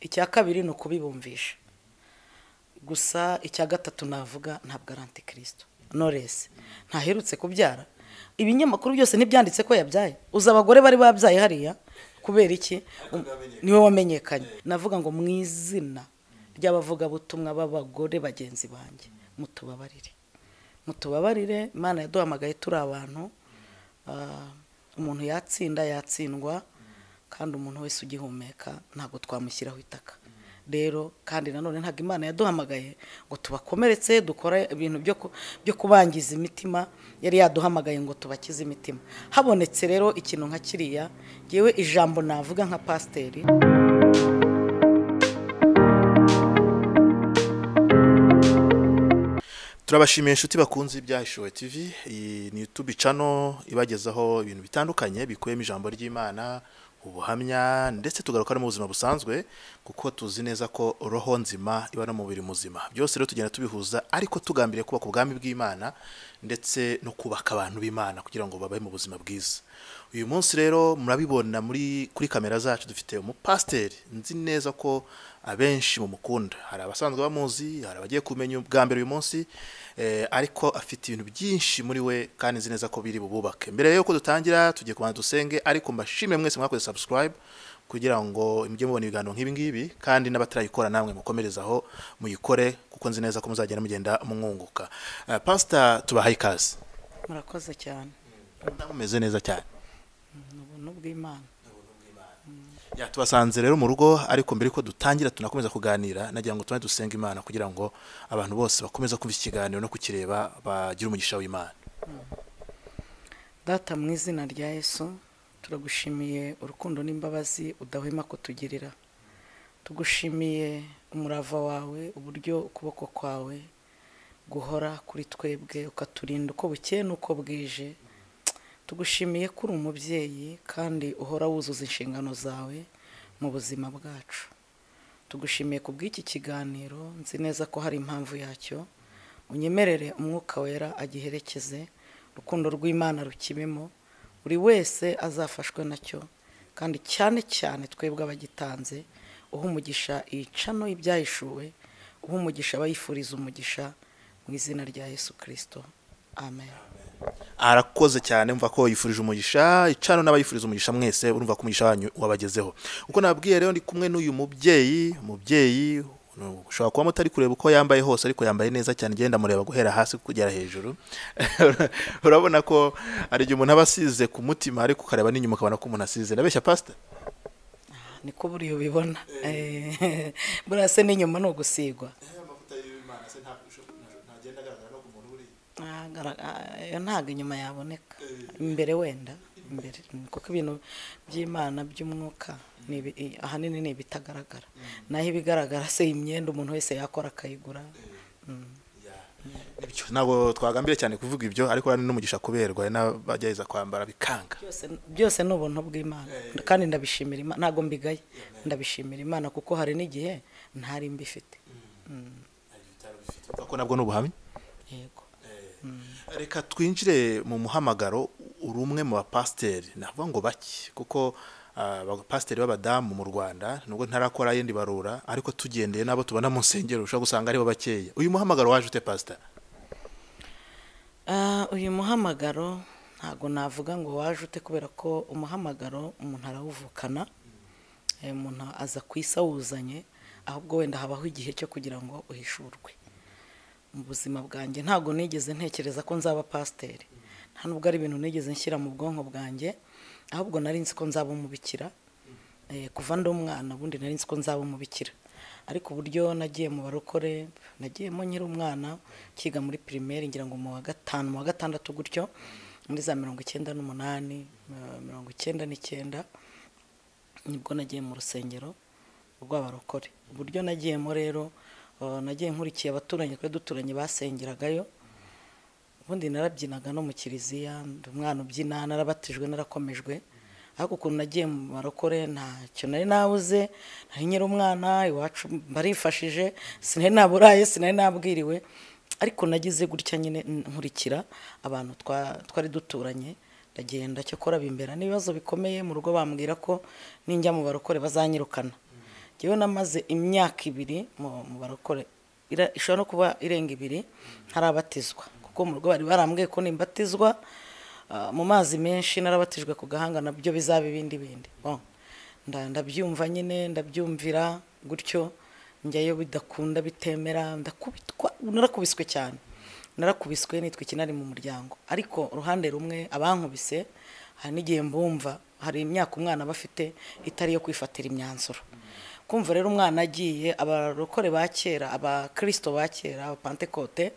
icya kabiri ni ukubibumvisha gusa icya gatatu navuga ntabwo ari antikristo noresi ntaherutse kubyara ibinyamakuru byose ntibyanditse ko yabyaye uzi abagore bari babyaye hariya kubera iki niwe wamenyekanye navuga ngo mu izina ry'abavugabutumwa b'abagore bagenzi banjye mutubabarire mutubabarire imana yaduhamagaye turi abantu umuntu yatsinda yatsindwa kandi umuntu wese ugihumeka ntabwo twamushyiraho itaka rero kandi nanone ntabwo imana yaduhamagaye ngo tubakomeretse dukora ibintu byo kubangiza imitima yari yaduhamagaye ngo tubakize imitima habonetse rero ikintu nka kiriya yewe ijambo navuga nka pasiteri turabashimiye inshuti bakunze ibya ishowe tv iyi ni yutubi cano ibagezaho ibintu bitandukanye bikubiyemo ijambo ry'imana ubuhamya ndetse tugaruka no mu buzima busanzwe kuko tuzi neza ko roho nzima iba no mu mubiri muzima byose rero tugenda tubihuza ariko tugambiriye kubaka ubwami bw'imana ndetse no kubaka abantu b'imana kugira ngo babahe mu buzima bwiza uyu munsi rero murabibona muri kuri kamera zacu dufite umupasiteri nzi neza ko abenshi mumukunda hari abasanzwe bamuzi hari abagiye kumenya ubwa mbere uyu munsi ariko afite ibintu byinshi muri we kandi nzi neza ko biri bubake mbere y'uko dutangira tugiye kubanza dusenge ariko mbashimire mwese mwakoze subscribe kugira ngo mujye mubona ibiganiro nk'ibi ngibi kandi n'abatarayikora namwe mukomereze aho muyikore kuko nzi neza ko muzagenda mugenda mwunguka pasita tubahaye ikaze murakoze cyane mumeze neza cyane ni ubuntu bw'imana tubasanze rero mu rugo ariko mbere yuko dutangira tunakomeza kuganira nagira ngo tubone dusenga imana kugira ngo abantu bose bakomeze kumva ikiganiro no kukireba bagire umugisha w'imana data mu izina rya yesu turagushimiye urukundo n'imbabazi udahwema kutugirira tugushimiye umurava wawe uburyo ukuboko kwawe guhora kuri twebwe ukaturinda uko bukeye n'uko bwije tugushimiye ko uri umubyeyi kandi uhora wuzuza inshingano zawe mu buzima bwacu tugushimiye ku bw'iki kiganiro nzi neza ko hari impamvu yacyo unyemerere umwuka wera agiherekeze urukundo rw'imana rukibemo buri wese azafashwe nacyo kandi cyane cyane twebwe abagitanze uha umugisha iyicano ibyayishuwe uha umugisha abayifuriza umugisha mu izina rya yesu kirisito amen arakoze cyane mva ko yifurije umugisha icana n'abayifuriza umugisha mwese urumva ko umugisha wanyu wabagezeho uko nababwiye rero ndi kumwe n'uyu mubyeyi umubyeyi ushobora kuba mutari kureba uko yambaye hose ariko yambaye neza cyane ugenda mureba guhera hasi kugera hejuru urabona ko hari igihe umuntu aba asize ku mutima ariko ukareba n'inyuma ukabona ko umuntu asize nabeshya pasita niko buriya ubibona buriya se n'inyuma ni ugusigwa ntabwo inyuma yaboneka imbere wenda imbere kuko ibintu by'imana by'umwuka ahanini ni ibitagaragara naho ibigaragara se imyenda umuntu wese yakora akayigura ntabwo twagambire cyane kuvuga ibyo ariko n'umugisha kuberwa n'abagerageza kwambara bikanga byose ni ubuntu bw'imana kandi ndabishimira imana ntabwo mbigaye ndabishimira imana kuko hari n'igihe ntari mbifite ko nabwo ni ubuhamya yego reka twinjire mu muhamagaro uri umwe mu bapasiteri navuga ngo bake kuko abapasiteri b'abadamu mu rwanda nubwo ntarakora yindi barura ariko tugendeye n'abo tubona mu nsengero ushobora gusanga aribo bakeya uyu muhamagaro waje ute pasita uyu muhamagaro ntabwo navuga ngo waje ute kubera ko umuhamagaro umuntu arawuvukana umuntu aza ku isi awuzanye ahubwo wenda habaho igihe cyo kugira ngo uhishurwe mu buzima bwanjye ntabwo nigeze ntekereza ko nzaba pasiteri nta nubwo ari ibintu nigeze nshyira mu bwonko bwanjye ahubwo nari nzi ko nzaba umubikira kuva ndi umwana ubundi nari nzi ko nzaba umubikira ariko uburyo nagiye mu barokore nagiyemo nkiri umwana ukiga muri pirimeri ngira ngo mu wa gatanu mu wa gatandatu gutyo muri za mirongo icyenda n'umunani mirongo icyenda n'icyenda nibwo nagiye mu rusengero rw'abarokore uburyo nagiyemo rero nagiye nkurikiye abaturanyi twe duturanye basengeragayo ubundi narabyinaga no mu kiliziya umwana ubyina narabatijwe narakomejwe ariko ukuntu nagiye mu marokore ntacyo nari nabuze nari nyiri umwana iwacu barifashije sinari naburaye sinari nabwiriwe ariko nagize gutya nyine nkurikira abantu twari duturanye ndagenda cyakora bimbera n'ibibazo bikomeye mu rugo bambwira ko ninjya mu barokore bazanyirukana ngewe namaze imyaka ibiri mu mu barokore Ira- ishobora no kuba irenga ibiri ntarabatizwa kuko mu rugo bari barambwiye ko nimbatizwa ah, mu mazi menshi narabatijwe ku gahanga nabyo bizaba ibindi bindi Bon. Nda- ndabyumva nyine ndabyumvira gutyo njyayo bidakunda bitemera ndakubitwa narakubiswe cyane narakubiswe nitwa ikinari mu muryango ariko uruhande rumwe abankubise hari n'igihe mbumva hari imyaka umwana aba afite itari iyo kwifatira imyanzuro kumva rero umwana agiye abarokore ba kera abakirisito ba kera abapantekote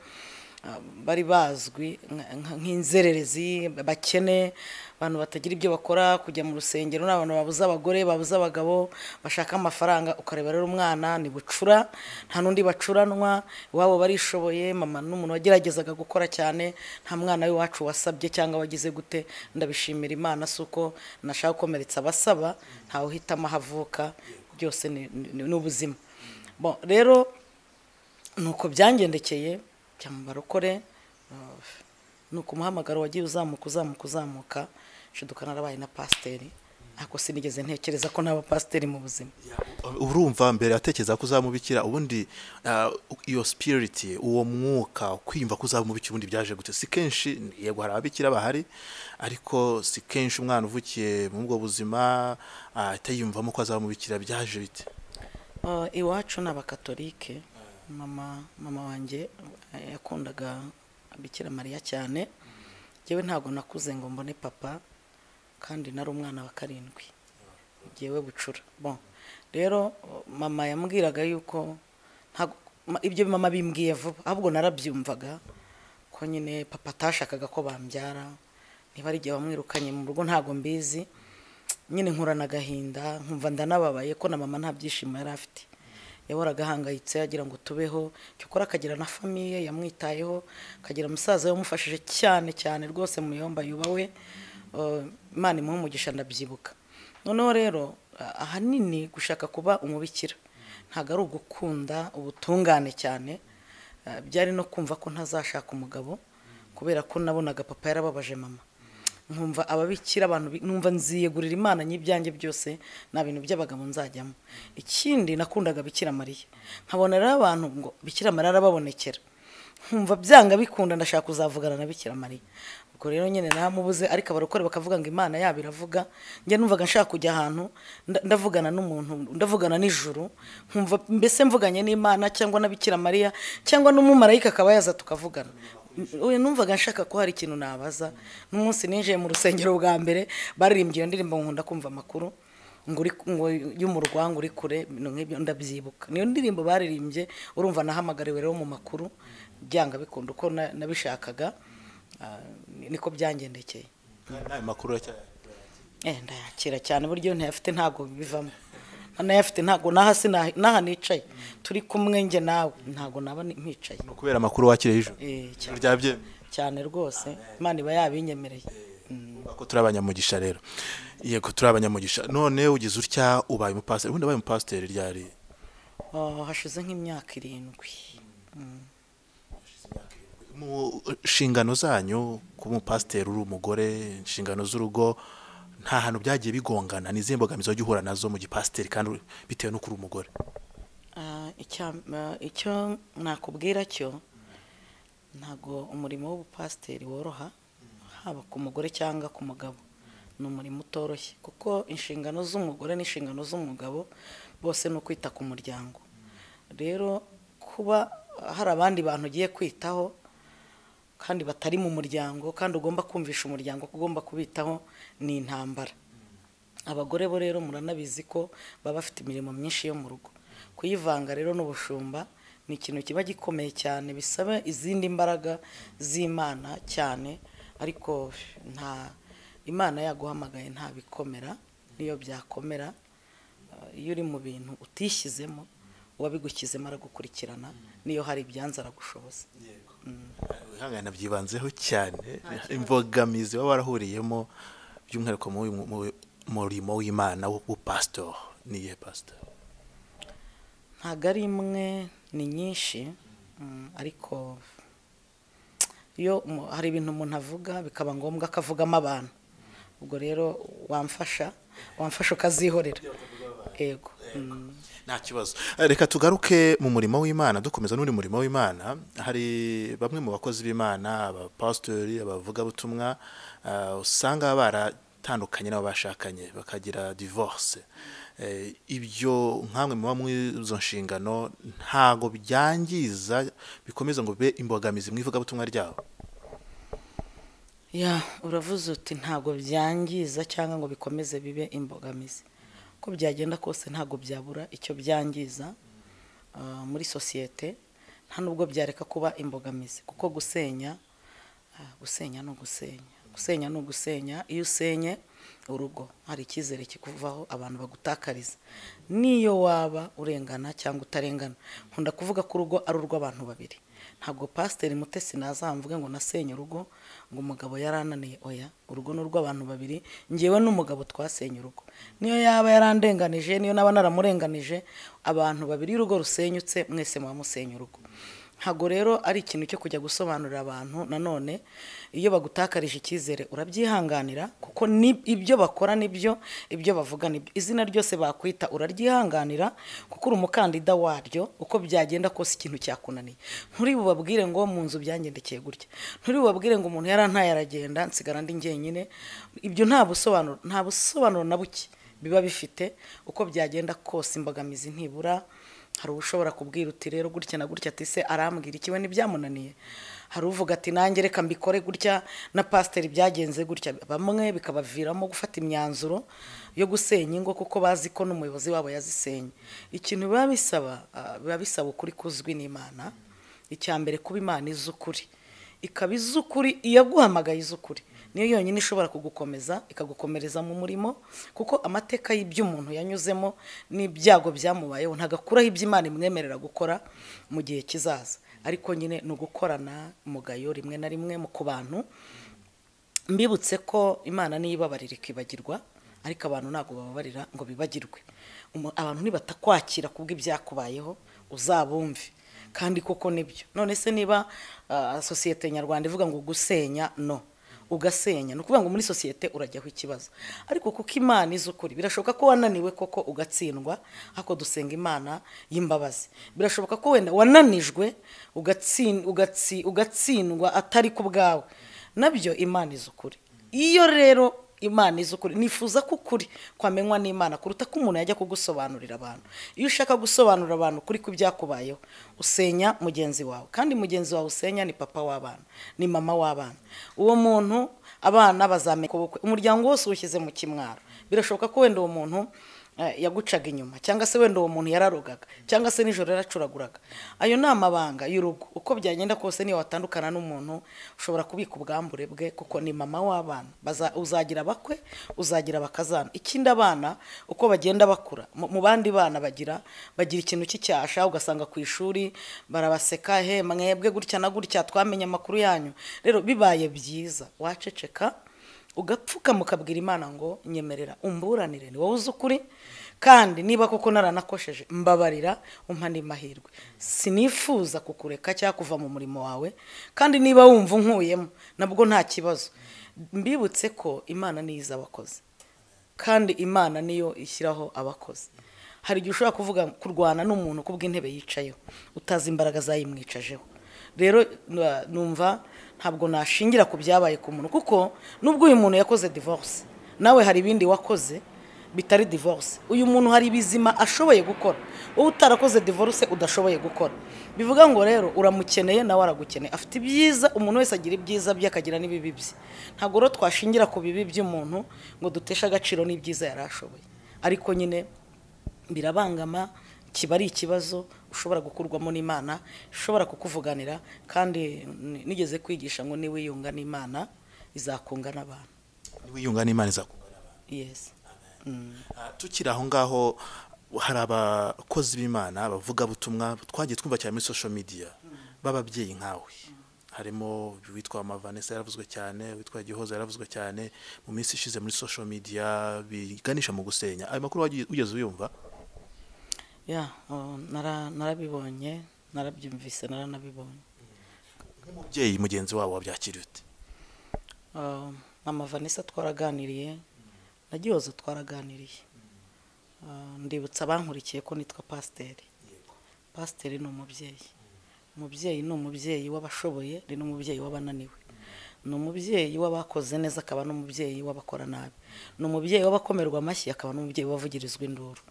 ah, bari bazwi nka- nka- nk'inzererezi bakene abantu batagira ibyo bakora kujya mu rusengero ni abantu babuze abagore babuze abagabo bashaka amafaranga ukareba rero umwana ni bucura nta n'undi bacuranwa iwabo barishoboye mama n'umuntu wageragezaga gukora cyane nta mwana w'iwacu wasabye cyangwa wagize gute ndabishimira imana si uko nashaka gukomeretsa abasaba ntawe uhitamo aho avuka byose ni- ni ni ubuzima Bon, rero nuko byangendekeye njya mu barokore uh, nuko umuhamagaro wagiye uzamuka uzamuka uzamuka nshiduka narabaye na pasiteri ariko sinigeze ntekereza ko naba pasiteri mu buzima urumva mbere atekereza ko uzamubikira ubundi ah, iyo sipiriti uwo mwuka kwiyumva ko uzamubikira ubundi byaje gute si kenshi yego hari ababikira bahari ariko si kenshi umwana uvukiye mu bwo buzima ah, atayiyumvamo ko azamubikira byaje bite Uh, iwacu ni abakatolike mama mama wanjye eh, yakundaga bikira mariya cyane njyewe ntabwo nakuze ngo mbone papa kandi nari umwana wa karindwi njyewe bucura bon rero mama yambwiraga yuko ntago- ma- ibyo mama bimbwiye vuba ahubwo narabyumvaga ko nyine papa atashakaga ko bambyara niba ari igihe wamwirukanye mu rugo ntabwo mbizi nyine nkurana agahinda nkumva ndanababaye ko na mama nta byishimo yari afite yahoraga ahangayitse agira ngo tubeho cyokora akagira na famiye yamwitayeho akagira umusaza we wamufashije cyane cyane rwose mu yomba yubawe Uh, imana imuhe umugisha ndabyibuka noneho rero ah, ahanini gushaka kuba umubikira ntabwo ari ugukunda ubutungane cyane Ah, byari no kumva ko ntazashaka umugabo kubera ko nabonaga papa yarababaje mama nkumva ababikira abantu bi- numva nziyegurira imana n'ibyanjye byose nta bintu by'abagabo nzajyamo ikindi nakundaga bikira mariya nkabona rero abantu ngo bikira mariya arababonekera nkumva byanga bikunda ndashaka kuzavugana na bikira mariya ubwo rero nyine namubuze ariko abarokore bakavuga ngo imana yabo iravuga njye numvaga nshaka kujya ahantu nda- ndavugana n'umuntu ndavugana n'ijuru nkumva mbese mvuganye n'imana cyangwa na bikira mariya cyangwa n'umumarayika akaba yaza tukavugana Uyu numvaga nshaka ko hari ikintu nabaza n'umunsi ninjiye mu rusengero bwa mbere baririmbye iyo ndirimbo nkunda kumva amakuru ngo uri ngo y'umurwango uri kure no nk'ibyo ndabyibuka niyo ndirimbo baririmbye urumva nahamagariwe rero mu makuru byanga bikunda uko na- nabishakaga ah, ni- niko byangendekeye kandi ayo makuru aracyayahari. eh ndayakira cyane buryo ntayafite ntabwo bivamo nayafite ntabwo n'aha sina- n'aha nicaye turi kumwe njye nawe ntabwo naba ni- mpicaye ni ukubera amakuru wakiriye ijoro Eh, cyane. ryabyemeye cyane rwose imana iba yabinyemereye ko turi abanyamugisha rero yego turi abanyamugisha none ugize utya ubaye umupasiteri ubundi abaye umupasiteri ryari Ah, hashize nk'imyaka irindwi mu nshingano zanyu kuba umupasiteri uri umugore inshingano z'urugo nta hantu byagiye bigongana ni izihe mbogamizi wajya uhura nazo mu gipasiteri kandi uri- bitewe n'uko uri umugore Ah, icya- ah, icyo nakubwira cyo ntabwo umurimo w'ubupasiteri woroha haba ku mugore cyangwa ku mugabo ni umurimo utoroshye kuko inshingano z'umugore n'inshingano z'umugabo bose ni ukwita ku muryango rero kuba hari abandi bantu ugiye kwitaho kandi batari mu muryango kandi ugomba kumvisha umuryango ko ugomba kubitaho ni intambara abagore bo rero muranabizi ko baba bafite imirimo myinshi yo mu rugo kuyivanga rero n'ubushumba ni ikintu kiba gikomeye cyane bisaba izindi mbaraga z'imana cyane ariko nta imana yaguhamagaye nta bikomera n'iyo byakomera Uh, iyo uri mu bintu utishyizemo uwabigushyizemo aragukurikirana n'iyo hari ibyanze aragushoboza ihangana byibanzeho cyane imbogamizi baba barahuriyemo by'umwihariko mu uyu mu- mu- murimo w'imana w'ubupasitori ni iyihe pasitori ntabwo ari imwe ni nyinshi mm, ariko iyo umu- hari ibintu umuntu avuga bikaba ngombwa ko avugamo abantu ubwo rero wamfasha wamfasha ukazihorera ego nta kibazo Eh, reka tugaruke mu murimo w'imana dukomeza n'undi murimo w'imana hari bamwe mu bakozi b'imana abapasitori abavugabutumwa eh, usanga baratandukanye n'abo bashakanye bakagira divorce Eh, ibyo nk'amwe muba muri izo nshingano ntago byangiza bikomeza ngo bibe imbogamizi mu ivugabutumwa ryabo ya uravuze uti ntabwo byangiza cyangwa ngo bikomeze bibe imbogamizi uko byagenda kose ntabwo byabura icyo byangiza ah, muri sosiyete nta nubwo byareka kuba imbogamizi kuko gusenya ah, gusenya ni ugusenya gusenya ni ugusenya iyo usenye urugo hari icyizere kikuvaho abantu bagutakariza niyo waba urengana cyangwa utarengana nkunda kuvuga ko urugo ari urw'abantu babiri ntabwo pasiteri mutesi nazamvuge ngo nasenye urugo ngo umugabo yarananiye oya urugo ni urw'abantu babiri ngewe n'umugabo twasenye urugo niyo yaba yarandenganije niyo naba naramurenganije abantu babiri urugo rusenyutse mwese muba musenya urugo ntabwo rero ari ikintu cyo kujya gusobanurira abantu nanone iyo bagutakarije icyizere urabyihanganira kuko ni ibyo bakora nibyo ibyo bavuga nibyo izina ryose bakwita uraryihanganira kuko uri umukandida waryo uko byagenda kose ikintu cyakunaniye nturi bubabwire ngo mu nzu byangendekeye gutya nturi bubabwire ngo umuntu yarantaye aragenda nsigara ndi njyenyine ibyo nta busobanuro nta busobanuro na buke biba bifite uko byagenda kose imbogamizi ntibura hari ushobora kubwira uti rero gutya na gutya ati se arambwira ikiwe ntibyamunaniye hari uvuga ati nanjye reka mbikore gutya na pasiteri byagenze gutya bamwe bikabaviramo gufata imyanzuro yo gusenya ingo kuko bazi ko n'umuyobozi wabo yazisenye ikintu biba bisaba ah, biba bisaba ukuri kuzwi n'imana icya mbere kuba imana izi ukuri ikaba izi ukuri iyaguhamagaye izi ukuri niyo yonyine ishobora kugukomeza ikagukomereza mu murimo kuko amateka y'iby'umuntu yanyuzemo n'ibyago byamubayeho ntagakuraho iby'imana imwemerera gukora mu gihe kizaza ariko nyine ni ugukorana umugayo rimwe na rimwe mu ku bantu mbibutse ko imana niyibabarira ikibagirwa ariko abantu ntabwo bababarira ngo bibagirwe Umu- abantu nibatakwakira kubw'ibyakubayeho uzabumve kandi koko nibyo none se niba ah, sosiyete nyarwanda ivuga ngo gusenya no ugasenya ni ukuvuga ngo muri sosiyete urajyaho ikibazo ariko kuko imana izi ukuri birashoboka ko wananiwe koko ugatsindwa ariko dusenga imana y'imbabazi birashoboka ko wenda wananijwe ugatsin- ugatsi- ugatsindwa atari ku bwawe nabyo imana izi ukuri iyo rero imana izi ukuri nifuza ko ukuri kwamenywa n'imana kuruta ko umuntu yajya kugusobanurira abantu iyo ushaka gusobanurira abantu kuri ku byakubayeho usenya mugenzi wawe kandi mugenzi wawe usenya ni papa w'abana ni mama w'abana uwo muntu abana bazamenya ukuboko umuryango wose uwushyize mu kimwaro birashoboka ko wenda uwo muntu eh, yagucaga inyuma cyangwa se wenda uwo muntu yararogaga cyangwa se nijoro yaracuraguraga ayo ni amabanga y'urugo uko byagenda kose niyo watandukana n'umuntu ushobora kubika ubwambure bwe kuko ni mama w'abana Baza- uzagira abakwe uzagira abakazana ikindi abana uko bagenda bakura mu mu bandi bana bagira bagira ikintu cy'icyasha ugasanga ku ishuri barabaseka he mwebwe gutya na gutya twamenye amakuru yanyu rero bibaye byiza waceceka ugapfukama ukabwira imana ngo nyemerera umburanire ni wowe uzi ukuri kandi niba koko naranakosheje mbabarira umpa andi mahirwe sinifuza kukureka cyangwa kuva mu murimo wawe kandi niba wumva unkuyemo nabwo nta kibazo mbibutse ko imana niyo izi abakozi kandi imana niyo ishyiraho abakozi hari igihe ushobora kuvuga kurwana n'umuntu kubw'intebe yicayeho utazi imbaraga zayimwicajeho rero na- numva ntabwo nashingira ku byabaye ku muntu kuko nubwo uyu muntu yakoze divorce nawe hari ibindi wakoze bitari divorce uyu muntu hari ibizima ashoboye gukora wowe utarakoze divorce udashoboye gukora bivuga ngo rero uramukeneye nawe aragukeneye afite ibyiza umuntu wese agira ibyiza bye akagira n'ibibi bye ntabwo rero twashingira ku bibi by'umuntu ngo duteshe agaciro n'ibyiza yari ashoboye ariko nyine birabangama kiba ari ikibazo ushobora gukurwamo n'imana ishobora kukuvuganira kandi ni- nigeze kwigisha ngo niwiyunga n'imana izakunga n'abantu niwiyunga n'imana izakugana yesi Ah, tukiri aho ngaho hari abakozi b'imana abavugabutumwa twagiye twumva cyane muri social media b'ababyeyi nkawe harimo witwa Mavanessa yaravuzwe cyane witwa Gihoza yaravuzwe cyane mu minsi ishize muri social media biganisha mu gusenya ayo makuru wagiye- wigeze uyumva ya oh, nara- narabibonye narabyumvise naranabibonye nk'umubyeyi mugenzi wabo wabyakiriye ute mama vanessa twaraganiriye na gihozo twaraganiriye Ah, ndibutsa abankurikiye ko nitwa pasiteri pasiteri ni umubyeyi umubyeyi ni umubyeyi w'abashoboye ni n'umubyeyi w'abananiwe ni umubyeyi w'abakoze neza akaba n'umubyeyi w'abakora nabi ni umubyeyi w'abakomerwa amashyi akaba n'umubyeyi w'abavugirizwa induru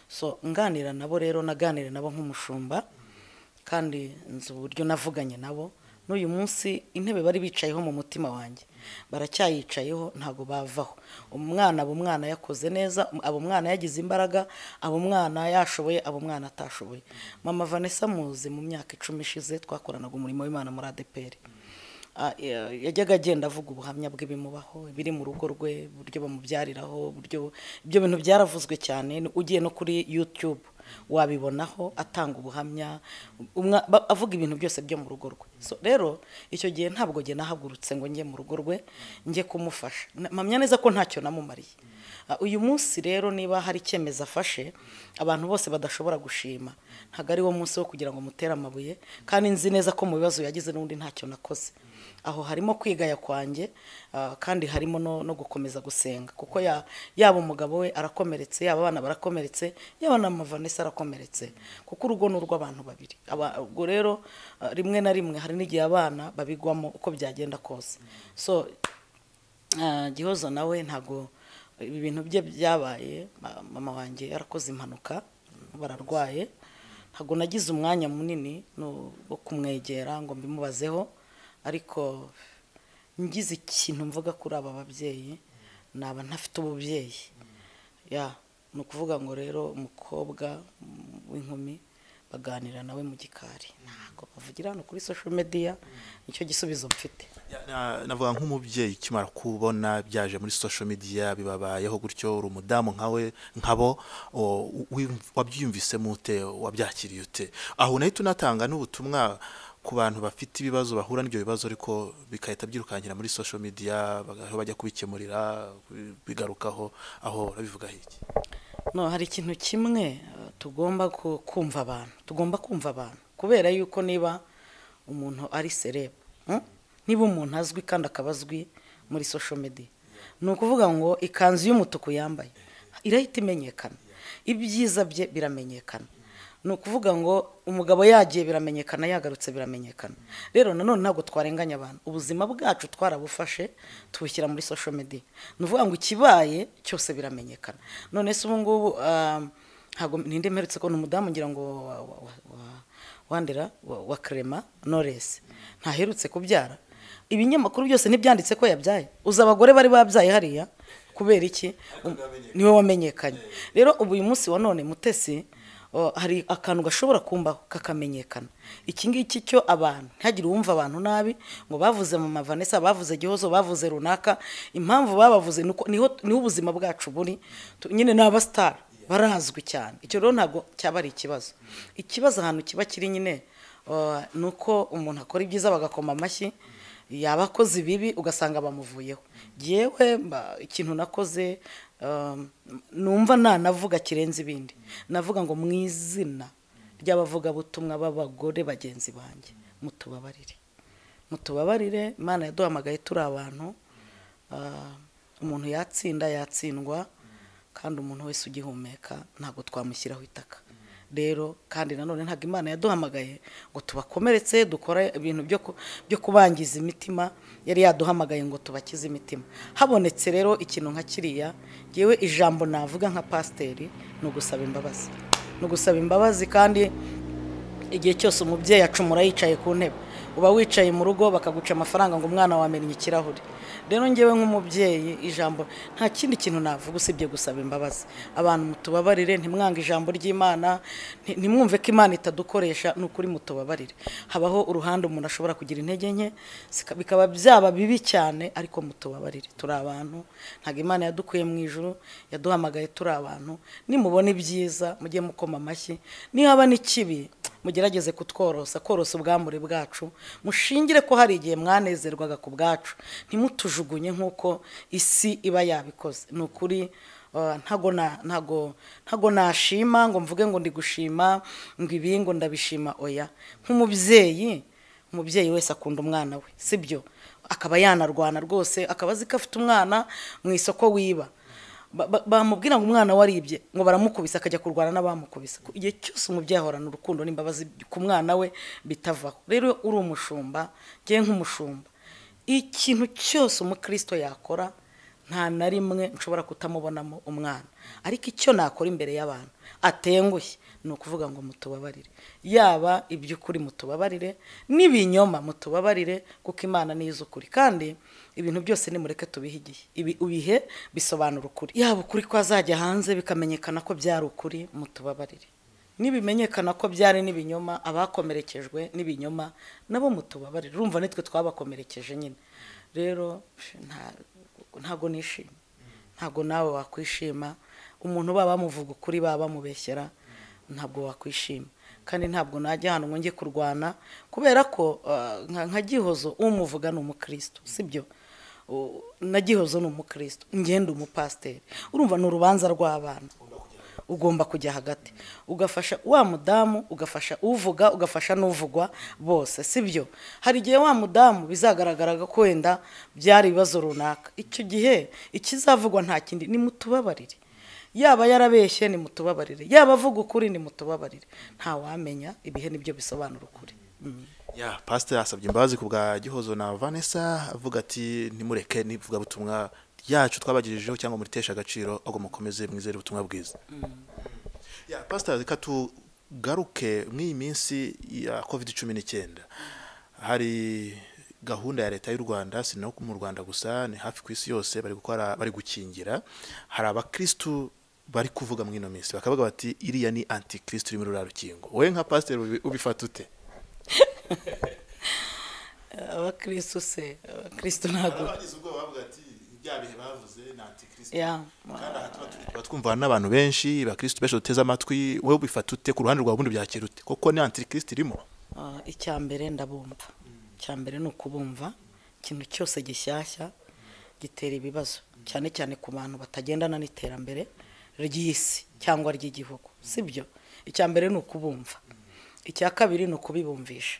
so nganira nabo rero naganira nabo nk'umushumba kandi nzi uburyo navuganye nabo n'uyu munsi intebe bari bicayeho mu mutima wanjye baracyayicayeho ntabwo bavaho umwana aba umwana yakoze neza aba umwana yagize imbaraga aba umwana yashoboye aba umwana atashoboye mama vanessa muzi mu myaka icumi ishize twakoranaga umurimo w'imana muri adeperi Ah, ya- yajyaga agenda avuga ubuhamya bw'ibimubaho biri mu rugo rwe uburyo bamubyariraho uburyo ibyo bintu byaravuzwe cyane ni- ugiye no kuri youtube wabibonaho atanga ubuhamya umwa- ba- avuga ibintu byose byo mu rugo rwe so rero icyo gihe ntabwo njye nahagurutse ngo njye mu rugo rwe njye kumufasha Na- mpamya neza ko ntacyo namumariye Ah, uyu munsi rero niba hari icyemezo afashe abantu bose badashobora gushima ntabwo ari wo munsi wo kugira ngo mutere amabuye kandi nzi neza ko mu bibazo yagize n'undi ntacyo nakoze aho harimo kwigaya kwanjye ah, kandi harimo no, no gukomeza gusenga kuko ya- yaba umugabo we arakomeretse yaba abana barakomeretse yaba na mama Vanessa arakomeretse kuko urugo ni urw'abantu babiri Aba- ubwo rero ah, rimwe na rimwe hari n'igihe abana babigwamo uko byagenda kose so ah, gihozo nawe ntabwo ibi bintu bye byabaye ma- mama wanjye yarakoze impanuka bararwaye ntabwo nagize umwanya munini no- wo kumwegera ngo mbimubazeho ariko ngize ikintu mvuga kuri aba babyeyi naba ntafite ububyeyi ya ni ukuvuga ngo rero umukobwa mm, w'inkumi baganira nawe mu gikari ntabwo bavugira hano kuri social media nicyo gisubizo mfite Na- navuga nk'umubyeyi ukimara kubona byaje muri social media bibabayeho gutyo uri umudamu nkawe nkabo o, wi- wabyiyumvisemo ute wabyakiriye ute aho nahita unatanga n'ubutumwa ku bantu bafite ibibazo bahura n'ibyo bibazo ariko bigahita byirukankira muri social media baga- aho bajya kubikemurira bi- bigarukaho aho urabivuga iki no hari ikintu kimwe eh, tugomba ku- kumva abantu tugomba kumva abantu kubera yuko niba umuntu ari serebu hmm? niba umuntu azwi kandi akaba azwi muri social media ni ukuvuga ngo ikanzu y'umutuku yambaye irahita imenyekana ibyiza bye biramenyekana ni ukuvuga ngo umugabo yagiye biramenyekana yagarutse biramenyekana rero nanone ntabwo twarenganya abantu ubuzima bwacu twarabufashe tubushyira muri social media ni ukuvuga ngo ikibaye cyose biramenyekana none se ubu ngubu ah, ntabwo ninde mperutse ko ni umudamu ngira ngo wa- wa- wa- wa- wandera wa- wa kerema noresi ntaherutse kubyara ibinyamakuru byose ntibyanditse ko yabyaye uzi abagore bari babyaye hariya kubera iki Um, niwe wamenyekanye rero ubu uyu munsi wa none mutesi o, hari akantu gashobora kumbaho kakamenyekana iki ngiki cyo abantu ntihagire uwumva abantu nabi ngo bavuze mama vanessa bavuze gihozo bavuze runaka impamvu babavuze ni uko- niho niho ubuzima bwacu buri Tu- nyine ni abasitari barazwi cyane icyo rero ntabwo cyaba ari ikibazo ikibazo ahantu kiba kiri nyine o, ni uko umuntu akora ibyiza bagakoma amashyi yaba akoze ibibi ugasanga bamuvuyeho yewe ikintu nakoze um, numva nanavuga kirenze ibindi navuga ngo mu izina ry'abavugabutumwa b'abagore bagenzi banjye mutubabarire mutubabarire imana yaduhamagaye turi abantu Ah, umuntu yatsinda yatsindwa kandi umuntu wese ugihumeka ntabwo twamushyiraho itaka rero kandi nanone ntabwo imana yaduhamagaye ngo tubakomeretse dukore ibintu byo ku- byo kubangiza imitima yari yaduhamagaye ngo tubakize imitima habonetse rero ikintu nka kiriya yewe ijambo navuga nka pasiteri ni ugusaba imbabazi ni ugusaba imbabazi kandi igihe cyose umubyeyi acumura yicaye ku ntebe uba wicaye mu rugo bakaguca amafaranga ngo umwana wamennye ikirahure rero ngewe nk'umubyeyi ijambo nta kindi kintu navuga usibye gusaba imbabazi abantu mutubabarire ntimwange ijambo ry'imana nti- ntimwumve ko imana itadukoresha ni ukuri mutubabarire habaho uruhande umuntu ashobora kugira intege nke sika- bikaba byaba bibi cyane ariko mutubabarire turi abantu ntabwo imana yadukuye mu ijuru yaduhamagaye turi abantu nimubona ibyiza mujye mukoma amashyi nihaba n'ikibi mugerageze kutworosa korosa ubwambure bwacu mushingire ko hari igihe mwanezerwaga ku bwacu ntimutujugunye nk'uko isi iba yabikoze ni ukuri ah, ntago na- ntago- ntago nashima ngo mvuge ngo ndi gushima ngo ibi ngo ndabishima oya nk'umubyeyi umubyeyi wese akunda umwana we sibyo akaba yanarwana rwose akaba azi ko afite umwana mu isoko wiba ba- ba- bamubwira ngo umwana waribye ngo baramukubise akajya kurwana n'abamukubise Ku- igihe cyose umubyeyi ahorana urukundo n'imbabazi ku mwana we bitavaho rero uri umushumba ngewe nk'umushumba ikintu cyose umukristo yakora nta na rimwe nshobora kutamubonamo umwana ariko icyo nakora imbere y'abantu atengushye ni ukuvuga ngo mutubabarire yaba iby'ukuri mutubabarire n'ibinyoma mutubabarire kuko imana ni iz'ukuri kandi ibintu byose nimureke tubihe igihe Ibi- ibihe bisobanura ukuri yaba ukuri kwazajya hanze bikamenyekana ko byari ukuri mutubabarire nibimenyekana ko byari n'ibinyoma abakomerekejwe n'ibinyoma nabo mutubabarire urumva nitwe twabakomerekeje nyine rero nta ntabwo nishimye ntabwo nawe wakwishima umuntu baba bamuvuga ukuri baba bamubeshyera ntabwo wakwishima kandi ntabwo najya ahantu ngo njye kurwana kubera ko ah, nka- nka gihozo umuvuga ni umukristo sibyo U- na gihozo ni umukristo ngenda umupasiteri urumva ni urubanza rw'abana ugomba kujya hagati ugafasha wa mudamu ugafasha uvuga ugafasha n'uvugwa bose sibyo hari igihe wa mudamu bizagaragaraga ko wenda byari ibibazo runaka icyo gihe ikizavugwa nta kindi ni mutubabarire yaba yarabeshye ni mutubabarire yaba avuga ukuri ni mutubabarire ntawamenya ibihe nibyo bisobanura ukuri Mm. ya pasiteri asabye imbabazi ku bwa gihozo na vanessa avuga ati ntimureke n'ivugabutumwa ryacu twabagirijeho cyangwa muritesha agaciro ahubwo mukomeze mwizere ubutumwa bwiza ya pasiteri reka tugaruke mw'iyi minsi ya kovide cumi n'icyenda hari gahunda ya leta y'u rwanda si no mu rwanda gusa ni hafi ku isi yose bari gukora bari gukingira hari abakirisitu bari kuvuga muri ino minsi bakavuga bati iriya ni antikirisitu iri muri ruriya rukingo wowe nka pasiteri ubi- ubifata ute abakristo se abakristo ntabwo abagize ubwoba bavuga ati bya bihe bavuze ni antikristo ya kandi aha tuba turi- tuba twumva n'abantu benshi bakristo benshi duteze amatwi wowe bifata ute ku ruhande rwawe ubundi byakira ute koko ni antikristo irimo Ah, icya mbere ndabumva icya mbere ni ukubumva ikintu cyose gishyashya gitera ibibazo cyane cyane ku bantu batagendana n'iterambere ry'isi cyangwa ry'igihugu sibyo icya mbere ni ukubumva icya kabiri ni ukubibumvisha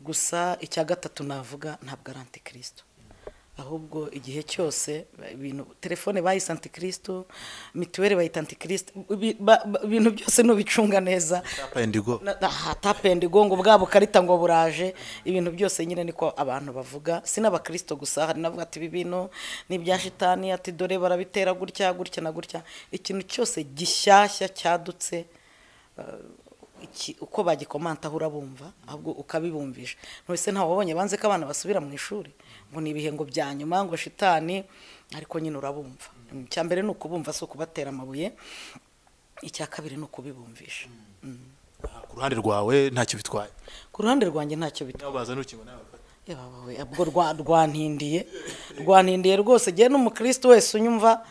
gusa icya gatatu navuga ntabwo ari antikristo ahubwo igihe cyose ibintu telefone bayise antikristo mituweli bayita antikristo ibi- ba- ba- ibintu byose nubicunga neza tapa and go hatapendigo ngo bwa bukarita ngo buraje ibintu byose nyine niko abantu bavuga si n'abakristo gusa hari n'abavuga ati ibi bintu ni ibya shitani ati dore barabitera gutya gutya na gutya ikintu cyose gishyashya cyadutse eh, iki- uko bagikomantaho urabumva ahubwo ukabibumvisha ntuwese ntawe wabonye banze ko abana basubira mu ishuri ngo ni ibihe ngo bya nyuma ngo shitani ariko nyine urabumva icya mbere ni ukubumva si ukubatera amabuye icya kabiri ni ukubibumvisha ku ruhande rwawe ntacyo bitwaye ku ruhande rwanjye ntacyo bitwa nawe bazana urukingo nawe bafata yebabawe ubwo rwa- rwantindiye rwantindiye rwose ngewe n'umukristo wese unyumva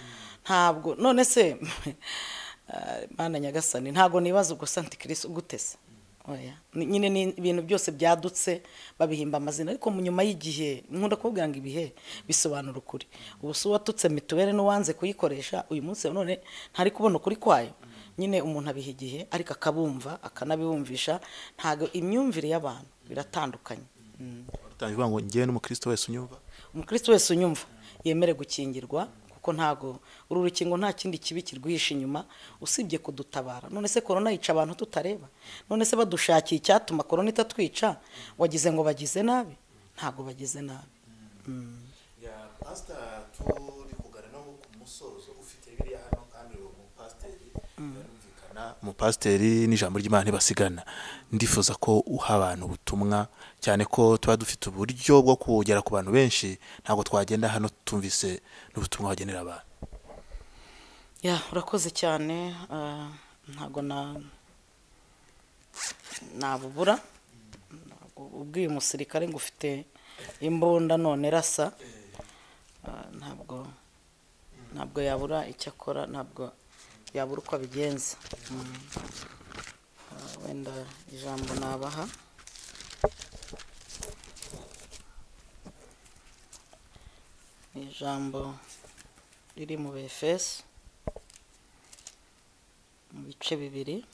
ntabwo none se ah, mana nyagasani ntabwo nibaza ubwo santikirisi gutese oya Ni- nyine ni ibintu byose byadutse babihimba amazina ariko mu nyuma y'igihe nkunda kubabwira ngo ibihe bisobanura ukuri ubu si uwatutse mituweli n'uwanze kuyikoresha uyu munsi none ntari kubona ukuri kwayo nyine umuntu abiha igihe ariko akabumva akanabibumvisha ntabwo imyumvire y'abantu biratandukanye Mm. urutangiye uvuga ngo ngewe n'umukristo wese unyumva umukristo wese unyumva yemere gukingirwa kuko ntago uru rukingo nta kindi kibi kirwihishe inyuma usibye kudutabara none se korona yica abantu tutareba none se badushakiye icyatuma korona itatwica wagize ngo bagize nabi ntago bagize nabi ya pasiteri turi kuganira no ku musozo ufite biriya hano kandi uwo mupasiteri barumvikana umupasiteri n'ijambo ry'imana ntibasigana ndifuza ko uha abantu ubutumwa cyane ko tuba dufite uburyo bwo kugera ku bantu benshi ntabwo twagenda hano tumvise n'ubutumwa wagenera abantu ya urakoze cyane ah, ntago na nabubura Ntabwo ubwiye umusirikare ngo ufite imbunda none rasa Ah, ntabwo ntabwo yabura icyo akora ntabwo yabura uko abigenza Mm. Ah, wenda ijambo nabaha ni ijambo riri mu befeso mu bice bibiri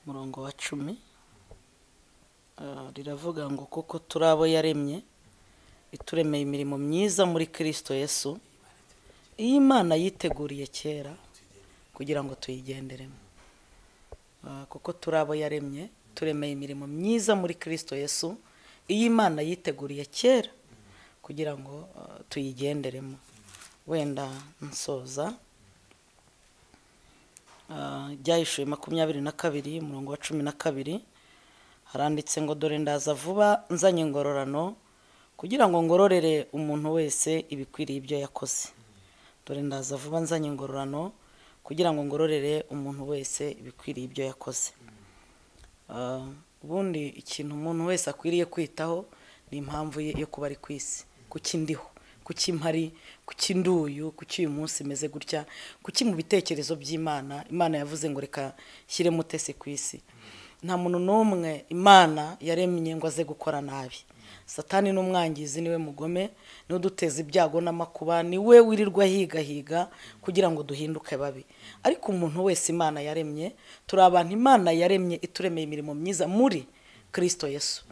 umurongo wa cumi Ah, riravuga ngo kuko turi abo yaremye ituremeye imirimo myiza muri kirisito yesu iyo imana yiteguriye kera kugira ngo tuyigenderemo Ah, kuko turi abo yaremye turemeye imirimo myiza muri kirisito yesu iyo imana yiteguriye kera kugira ngo ah, tuyigenderemo wenda nsoza Ah, ryahishuye makumyabiri na kabiri umurongo wa cumi na kabiri haranditse ngo dore ndaza vuba nzanye ingororano kugira ngo ngororere umuntu wese ibikwiriye ibyo yakoze dore ndaza vuba nzanye ingororano kugira ngo ngororere umuntu wese ibikwiriye ibyo yakoze Ah, ubundi ikintu umuntu wese akwiriye kwitaho ni impamvu ye yo kuba ari ku isi kuki ndiho kuki mpari kuki nduyu kuki uyu munsi imeze gutya kuki mu bitekerezo by'imana imana yavuze ngo reka nshyiremo utese ku isi nta muntu n'umwe imana yaremye ngo aze gukora nabi satani n'umwangizi niwe mugome niwe uduteza ibyago n'amakuba niwe wirirwa higahiga kugira ngo duhinduke babi ariko umuntu wese imana yaremye turi abantu imana yaremye ituremeye imirimo myiza muri kirisito yesu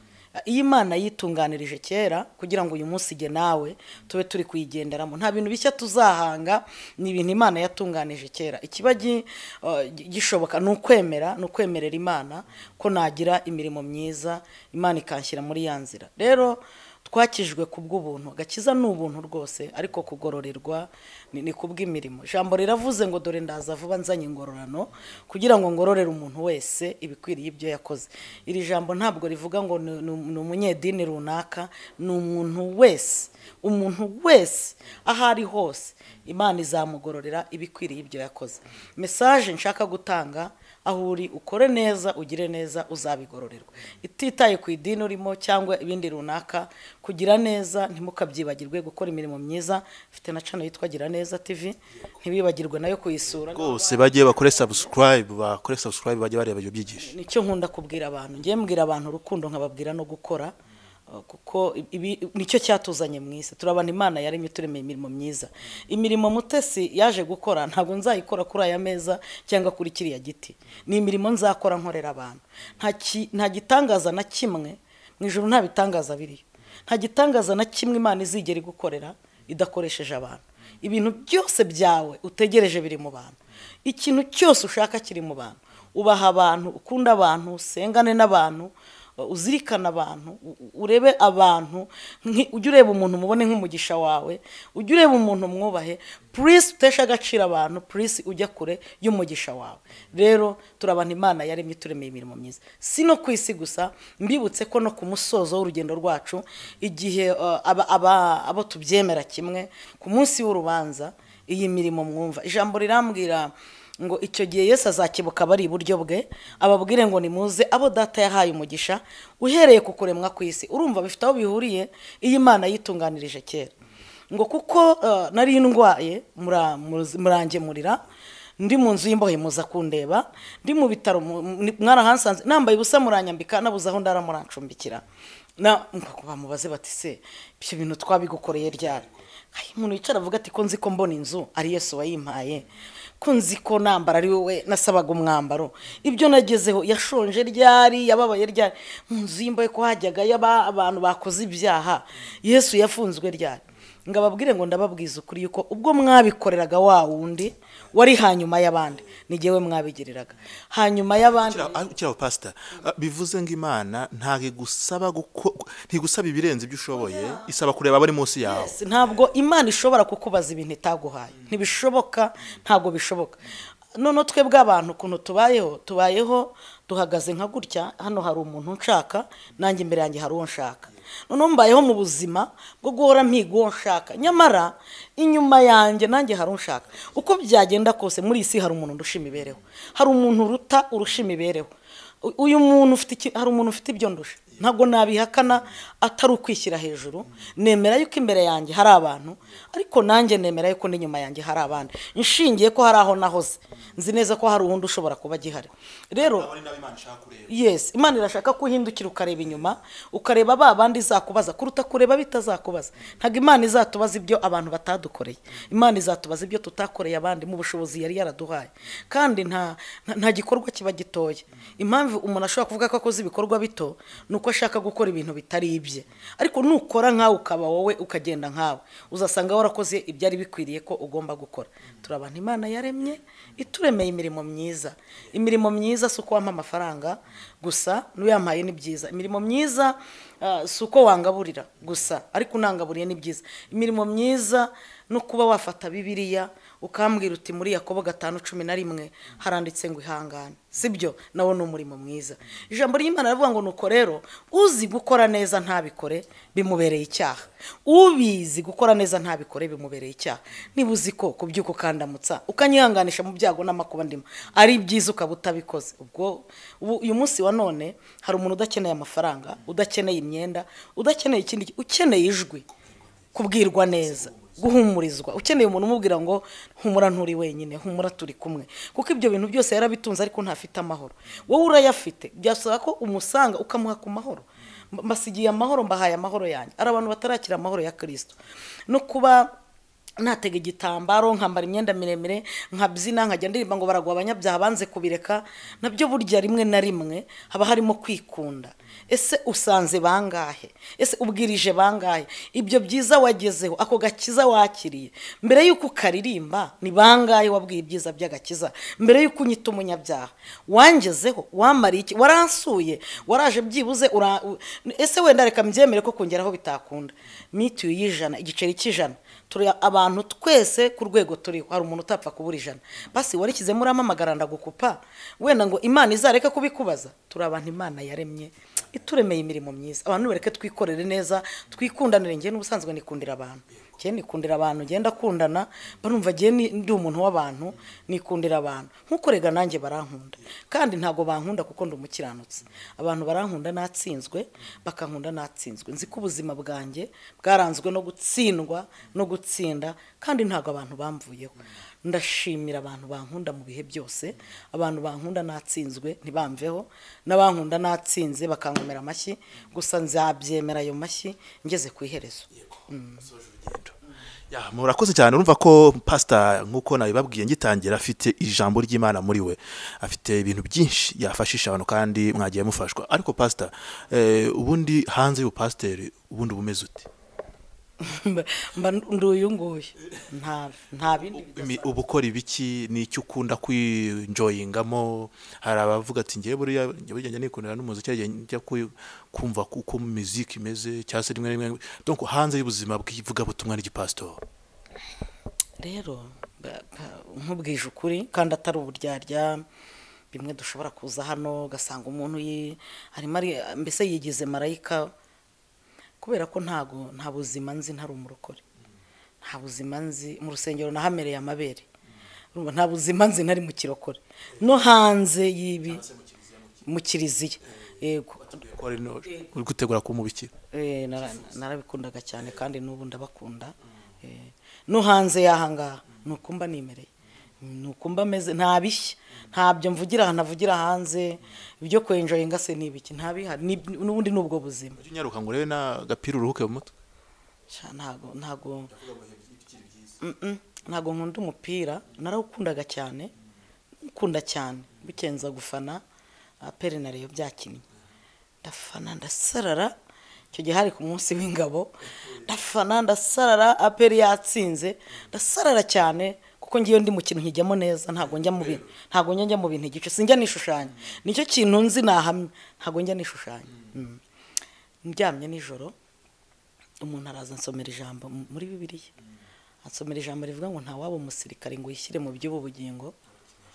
iyo imana yitunganirije kera kugira ngo uyu munsi ige nawe tube turi kuyigenderamo nta bintu bishya tuzahanga ni ibintu imana yatunganije kera ikiba gi- eh, gishoboka ni ukwemera ni ukwemerera imana ko nagira imirimo myiza imana ikanshyira muri ya nzira rero twakijwe ku bw'ubuntu agakiza ni ubuntu rwose ariko kugororerwa ni ni ku bw'imirimo ijambo riravuze ngo dore ndaza vuba nzanye ingororano kugira ngo ngororere umuntu wese ibikwiriye ibyo yakoze iri jambo ntabwo rivuga ngo ni- ni ni umunyedini runaka ni umuntu wese umuntu wese aho ari hose imana izamugororera ibikwiriye ibyo yakoze mesaje nshaka gutanga aho uri ukore neza ugire neza uzabigororerwa ititaye ku idini urimo cyangwa ibindi runaka kugira neza ntimukabyibagirwe gukora imirimo myiza ifite na cano yitwa gira neza tv ntibibagirwe nayo kuyisura rwose bagiye bakore subscribe bakore subscribe bajye bareba ibyo byigisho nicyo nkunda kubwira abantu ngiye mbwira abantu urukundo nkababwira no gukora uh, kuko ibi nicyo cyatuzanye mu isi turabana imana yaremye turemeye imirimo myiza imirimo mutesi yaje gukora ntabwo nzayikora kuri aya meza cyangwa kuri kiriya giti ni imirimo nzakora nkorera abantu nta ki- nta gitangaza na kimwe mu ijoro nta bitangaza biriyo nta gitangaza na kimwe imana izigera igukorera idakoresheje abantu ibintu byose byawe utegereje biri mu bantu ikintu cyose ushaka kiri mu bantu ubaha abantu ukunda abantu usengane n'abantu uzirikana abantu u- u- urebe abantu nki- ujye ureba umuntu umubone nk'umugisha wawe ujye ureba umuntu mwubahe purisi utesha agaciro abantu purisi ujya kure y'umugisha wawe rero turabana imana yaremye turemeye imirimo myiza si no ku isi gusa mbibutse ko no ku musozo w'urugendo rwacu igihe uh, aba- aba- abo tubyemera kimwe ku munsi w'urubanza iyi mirimo mwumva ijambo rirambwira ngo icyo gihe yesu azakebuka bari iburyo bwe ababwire ngo nimuze abo data yahaye umugisha uhereye ku kuremwa kw'isi urumva bifite aho bihuriye iyo imana yitunganirije kera ngo kuko eh, nari ndwaye mura- muz- murangemurira ndi mu nzu y'imbohe muza kundeba ndi mu bitaro mu- mu- mwarahansanze nambaye ubusa muranyambika nabuze aho ndara murancumbikira na bamubaze bati se ibyo bintu twabigukoreye ryari hari umuntu wicara avuga ati ko nzi ko mbona inzu ari yesu wayimpaye ko nzi ko nambara ari wowe nasabaga umwambaro ibyo nagezeho yashonje ryari yababaye ryari mu nzu y'imbohe ko hajyaga yaba abantu bakoze ibyaha yesu yafunzwe ryari ngo ababwire ngo ndababwiza ukuri yuko ubwo mwabikoreraga wa wundi wari hanyuma y'abandi n'igihe we mwabigiriraga hanyuma y'abandi kiriya pasita bivuze ngo imana ntabwo igusaba guko- ntigusaba ibirenze ibyo ushoboye isaba kureba abari munsi yawe Yes, ntabwo imana ishobora kukubaza ibintu itaguhaye ntibishoboka ntabwo bishoboka noneho twebwe abantu ukuntu tubayeho tubayeho duhagaze nka gutya hano hari umuntu nshaka nanjye imbere yanjye hari uwo nshaka noneho mbayeho mu buzima bwo guhora mpiga uwo nshaka nyamara inyuma yanjye nanjye hari unshaka uko byagenda kose muri iyi si hari umuntu ndusha imibereho hari umuntu uruta urusha imibereho U- uyu muntu ufite iki- hari umuntu ufite ibyo ndusha ntabwo nabihakana atari ukwishyira hejuru nemera yuko imbere yanjye hari abantu ariko nanjye nemera yuko n'inyuma yanjye hari abandi nshingiye ko hari aho nahoze nzi neza ko hari uwundi ushobora kuba agihari rero yes imana irashaka ko uhindukira ukareba inyuma ukareba ba bandi izakubaza kuruta kureba bitazakubaza ntabwo imana izatubaza ibyo abantu batadukoreye imana izatubaza ibyo tutakoreye abandi mu bushobozi yari yaraduhaye kandi nta nta nta gikorwa kiba gitoya impamvu umuntu ashobora kuvuga ko akoze ibikorwa bito ni uko ashaka gukora ibintu bitari ibye ariko nukora nkawe ukaba wowe ukagenda nkawe uzasanga warakoze ibyari bikwiriye ko ugomba gukora turabana imana yaremye ituremeye imirimo myiza imirimo myiza si uko wampa amafaranga gusa n'uyampaye ni byiza imirimo myiza ah, si uko wangaburira gusa ariko unangaburiye ni byiza imirimo myiza no kuba wafata bibiliya ukambwira uti muri yakobo gatanu cumi na rimwe haranditse ngo ihangane sibyo nawo ni umurimo mwiza ijambo ry'imana riravuga ngo nuko rero uzi gukora neza ntabikore bimubereye icyaha ubizi gukora neza ntabikore bimubereye icyaha niba uzi ko kubyuka ukandamutsa ukanyihanganisha mu byago n'amakuba ndimo ari byiza ukaba utabikoze ubwo ubu uyu munsi wa none hari umuntu udakeneye amafaranga udakeneye imyenda udakeneye ikindi ukeneye ijwi kubwirwa neza guhumurizwa ukeneye umuntu umubwira ngo humura nturi wenyine humura turi kumwe kuko ibyo bintu byose yarabitunze ariko ntafite amahoro wowe urayafite byasaba ko umusanga ukamuha ku mahoro Mba- mbasigiye amahoro mbahaye amahoro yanjye hari abantu batarakira amahoro ya kirisito no kuba natega igitambaro nkambara imyenda miremire nkabyina nkajya ndirimba ngo baragwa abanyabyaha banze kubireka nabyo burya rimwe na rimwe haba harimo kwikunda ese usanze bangahe ese ubwirije bangahe ibyo byiza wagezeho ako gakiza wakiriye mbere y'uko ukaririmba ni bangahe wabwiye ibyiza by'agakiza mbere y'uko unyita umunyabyaha wangezeho wamariye iki waransuye waraje byibuze ura- u- ese wenda reka mbyemere ko kongeraho bitakunda mituyu y'ijana igiceri cy'ijana turi abantu twese ku rwego turiho hari umuntu utapfa kubura ijana basi warikizemo uramamagara ndagukupa wenda ngo imana izareke kubikubaza turi abantu imana yaremye ituremeye imirimo myiza abantu bareke twikorere neza twikundanire njye n'ubusanzwe nikundira abantu njye nikundira abantu ngenda akundana barumva njye ni- ndi umuntu w'abantu nikundira abantu nk'uko rega nanjye barankunda kandi ntabwo bankunda kuko ndi umukiranutsi abantu barankunda natsinzwe bakankunda natsinzwe nzi ko ubuzima bwanjye bwaranzwe no gutsindwa no gutsinda kandi ntabwo abantu bamvuyeho ndashimira abantu bankunda mu bihe byose abantu bankunda natsinzwe ntibamveho n'abankunda natsinze bakankomera amashyi gusa nzabyemera ayo mashyi ngeze ku iherezo Ya, murakoze cyane urumva ko pasita nk'uko nabibabwiye ngitangira afite ijambo ry'imana muri we afite ibintu byinshi yafashisha abantu kandi mwagiye mufashwa ariko pasita eh, ubundi hanze y'ubupasiteri ubundi bumeze ute mba mba ndi uyu nguyu nta nta bindi bida- Imi- uba ukora ibiki ni icyo ukunda kwinjoyingamo hari abavuga ati ngewe buriya njye burya njya nikundira n'umuziki njya njya kwi- kumva ku- uko muziki imeze cyangwa se rimwe na rimwe donc hanze y'ubuzima bw'ivugabutumwa n'igipasitori rero ba- ba- nkubwije ukuri kandi atari uburyarya bimwe dushobora kuza hano ugasanga umuntu yi- arimo ari- mbese yigize marayika kubera ko ntago nta buzima nzi ntari umurokore nta buzima nzi mu rusengero nahamereye amabere Urumva, nta buzima nzi ntari mu kirokore no hanze y'ibi mu kiriziya yego uri gutegura kuba umubikira Eh, nara- narabikundaga cyane kandi n'ubu ndabakunda Eh, no hanze y'ahangaha ni uko mba nimereye ni uko mba meze nta bishya ntabyo mvugira aha ntavugira hanze ibyo kwenjoyinga se ni ibiki nta bihari Ni- n'ubundi ni ubwo buzima ujye unyaruka ngo urebe n'agapira uruhuke mu mutwe Sha, ntago ntago Mm-mm, ntago nkunda umupira narawukundaga cyane nkunda cyane bikenza gufana ah, pere na reyo byakinnye ndafana ndasarara icyo gihe hari ku munsi w'ingabo ndafana ndasarara aperi yatsinze ndasarara cyane kuko ngiyo ndi mu kintu nkijyamo neza ntabwo njya mu bintu ntabwo njya njya mu bintu igice sinjya nishushanya nicyo kintu nzi nahamye ntabwo njya nishushanya Mm. ndyamye nijoro umuntu araza ansomera ijambo m- muri bibiliya ansomera ijambo rivuga ngo nta waba umusirikare ngo yishyire mu by'ubu bugingo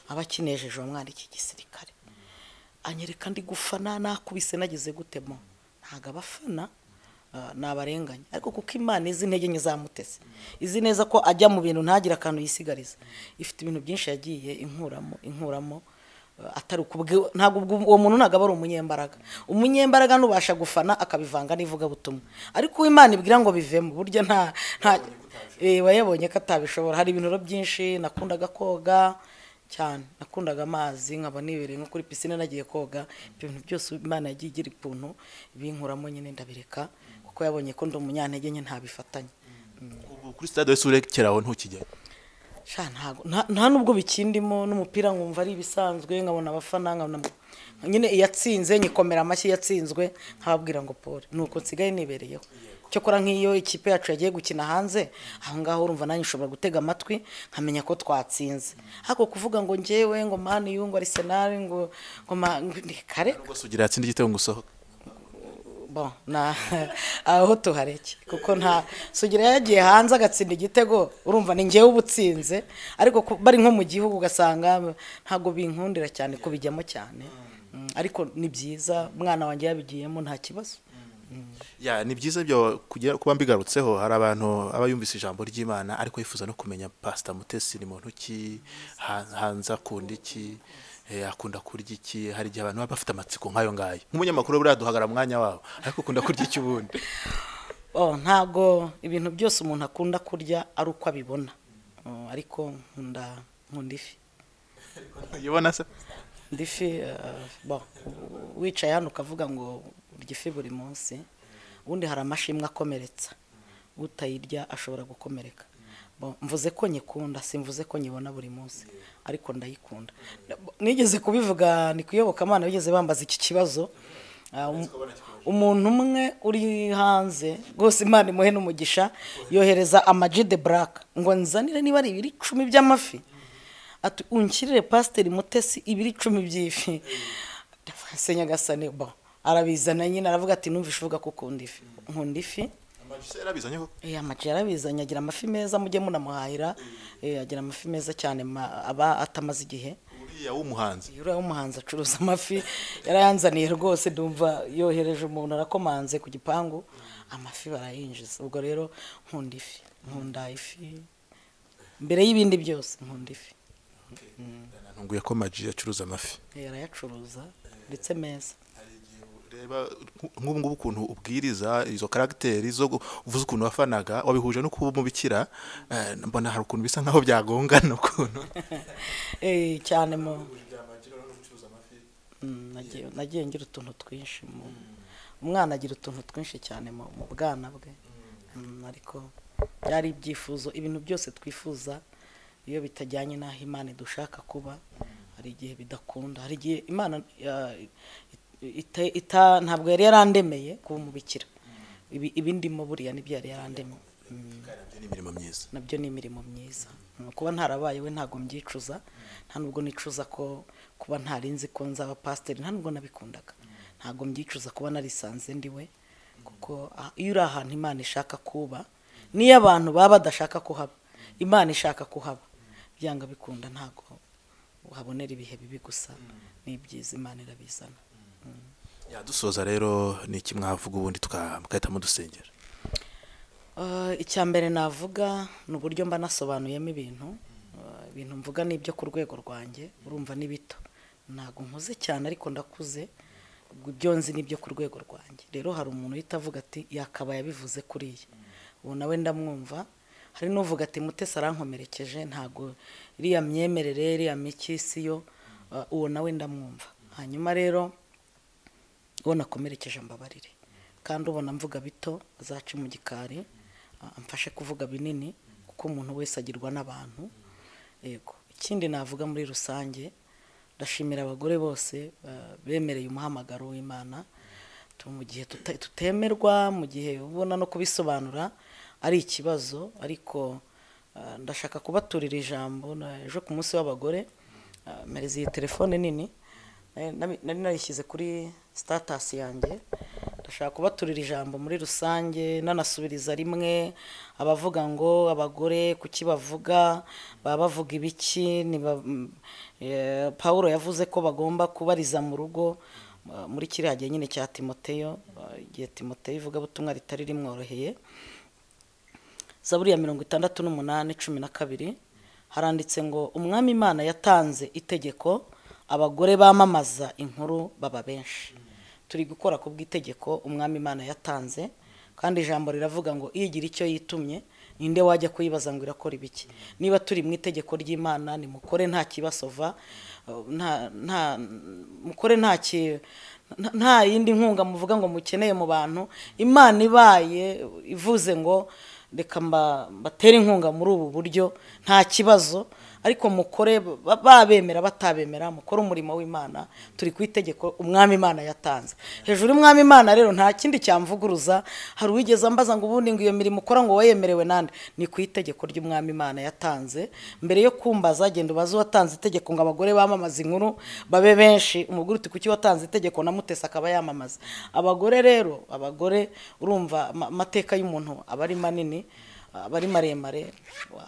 aba akinejejwe umwana iki gisirikare anyereka ndi gufana nakubise nagize gutemo ntabwo abafana ah, ni abarenganya ariko kuko imana izi intege nke zamuteze izi neza ko ajya mu bintu ntagire akantu yisigariza ifite ibintu byinshi yagiye inkuramo inkuramo eh, atari ukubwe ntabwo ubwo- uwo muntu ntabwo aba ari umunyembaraga umunyembaraga n'ubasha gufana akabivanga n'ivugabutumwa ariko uwo imana ibwira ngo bivemo burya nta nta eh, wayabonye ko atabishobora hari ibintu rero byinshi nakundaga koga cyane nakundaga amazi nkaba nibereye nko kuri pisine nagiye koga ibyo bintu byose imana yagiye igira ukuntu binkuramo nyine ndabireka kuko yabonye ko ndi umunyantege nke ntabifatanye Ubu kuri stade wese urekeraho ntukijyayo sha ntago nta- nta nubwo bikindimo n'umupira nkumva ari ibisanzwe nkabona abafana nkabona nyine iyatsinze nyikomera amashyi yatsinzwe nkababwira ngo pole nuko nsigaye nibereyeho cyokora nk'iyo ikipe yacu yagiye gukina hanze aho ngaho urumva nanjye ushobora gutega amatwi nkamenya ko twatsinze ariko kuvuga ngo ngewe ngo mani yu ngo arisenal ngo ngo ma- ngo- kare rwose ugira yatsinda igitego ngo usohoke bon na aho tuhareke kuko nta sugira yagiye hanze agatsinda igitego urumva ni ngewe uba utsinze ariko ku- bari nko mu gihugu ugasanga ntabwo binkundira cyane kubijyamo cyane Mm, ariko ni byiza umwana wanjye yabigiyemo nta kibazo ya ni byiza byo kugira kuba mbigarutseho hari abantu aba yumvise ijambo ry'imana ariko yifuza no kumenya pasita mutesi ni muntu ki ha- hanze akunda iki eh, akunda kurya iki hari igihe abantu baba bafite amatsiko nk'ayo ngayo nk'umunyamakuru buriya duhagara mwanya wabo ariko ukunda kurya iki ubundi oh ntabwo ibintu byose umuntu akunda kurya ari uko abibona Oh, ariko nkunda nkunda ifi uyibona se Ndi ifi eh, bon, wicaye hano ukavuga ngo urya ifi buri munsi ubundi hari amashimwe akomeretsa utayirya ashobora gukomereka Bon, mvuze ko nyikunda simvuze ko nyibona buri munsi ariko ndayikunda nigeze kubivuga ni ku iyobokamana bigeze bambaza iki kibazo Ah, um- umuntu umwe uri hanze rwose imana imuhe n'umugisha yohereza amaji de buraka ngo nzanire niba ari ibiri icumi by'amafi ati unshyirire pasiteri mutesi ibiri icumi by'ifi se nyagasani bo arabizana nyine aravuga ati numvishe uvuga ko ukunda ifi nkunda ifi amajise yarabizanye koko Eh, amaji yarabizanye agira amafi meza mujye munamuhahira Eh, agira amafi meza cyane ma- aba atamaze igihe uriya w'umuhanzi uriya w'umuhanzi acuruza amafi yarayanzaniye rwose ndumva yohereje umuntu arakomanze ku gipangu amafi barayinjiza ubwo rero nkunda ifi nkunda ifi mbere y'ibindi byose nkunda ifi ntunguye ko maji acuruza amafi yarayacuruza ndetse meza reba nk'ubu ngubu ukuntu ubwiriza izo karagiteri zo gu- uvuze ukuntu wafanaga wabihuje no kuba umubikira eh, mbona hari ukuntu bisa nk'aho byagongana ukuntu Eh, cyane mu Mm, nagiye- nagiye ngira utuntu twinshi mu umwana agira utuntu twinshi cyane mu mu bwana bwe Mm, ariko byari ibyifuzo ibintu byose twifuza iyo bitajyanye n'aho imana dushaka kuba hari igihe bidakunda hari igihe imana ya- ita- ita- ntabwo yari yarandemeye kuba umubikira Ibi- ibindimo buriya nibyo yari yarandemeye Mm Nabyo ni imirimo myiza nabyo ni imirimo myiza Mm, kuba ntarabaye we ntabwo mbyicuza nta nubwo nicuza ko kuba ntarinzi ko nzaba pasiteri nta nubwo nabikundaga ntabwo mbyicuza kuba narisanze ndi we kuko ah, iyo uri ahantu imana ishaka kuba n'iyo abantu baba badashaka kuhaba imana ishaka kuhaba byanga bikunda ntabwo uhabonera ibihe bibi gusa ni ibyiza imana irabizana ya dusoza rero ni iki mwavuga ubundi tuka- mugahita mudusengera Uh, icya mbere navuga ni uburyo mba nasobanuyemo ibintu Uh, ibintu mvuga ni ibyo ku rwego rwanjye urumva ni bito ntabwo nkuze cyane ariko ndakuze ubwo ibyo nzi ni ibyo ku rwego rwanjye rero hari umuntu uhita avuga ati yakabaye abivuze kuriya ubu nawe ndamwumva hari n'uvuga ati mutesi arankomerekeje ntabwo iriya myemerere iriya mikisi yo uh, uwo nawe ndamwumva hanyuma rero uwo nakomerekeje mbabarire kandi ubona mvuga bito azace mu gikari ah, amfashe kuvuga binini kuko umuntu wese agirwa n'abantu yego ikindi navuga muri rusange ndashimira abagore bose ah, bemereye umuhamagaro w'imana Tu- mu gihe tuta- tutemerwa mu gihe ubona no kubisobanura ari ikibazo ariko ah, ndashaka kubaturira ijambo na- ejo ku munsi w'abagore ah, mpereza iyi telefone nini Eh, nabi- nari narishyize kuri sitatasi yanjye ndashaka kubaturira ijambo muri rusange nanasubiriza rimwe abavuga ngo abagore kuki bavuga baba bavuga ibiki niba- mm, eh, paul yavuze ko bagomba kubariza mu rugo eh, muri kiriya gihe nyine cya timoteyo eh, igihe timoteyo ivugabutumwa ritari rimworoheye zaburi ya mirongo itandatu n'umunani cumi na kabiri haranditse ngo umwami imana yatanze itegeko abagore bamamaza inkuru baba benshi turi gukora ku bw'itegeko umwami imana yatanze kandi ijambo riravuga ngo igira icyo yitumye ninde wajya kuyibaza ngo irakora ibiki niba turi mu itegeko ry'imana nimukore nta kibasova eh, nta nta mukore nta ki nta- nta yindi nkunga muvuga ngo mukeneye mu bantu imana ibaye ivuze ngo reka mba- mbatere inkunga muri ubu buryo nta kibazo ariko mukore ba- babemera batabemera mukore umurimo w'imana turi ku itegeko umwami imana yatanze hejuru y'umwami imana rero nta kindi cyamvuguruza hari uwigeze ambaza ngo ubundi ngo iyo mirimo ukora ngo wayemerewe nande ni ku itegeko ry'umwami imana yatanze mbere yo kumbaza genda ubaze uwatanze itegeko ngo abagore bamamaze inkuru babe benshi umugore uti kuki watanze itegeko namutese akaba yamamaza abagore rero abagore urumva ama- amateka y'umuntu aba ari manini aba ari maremare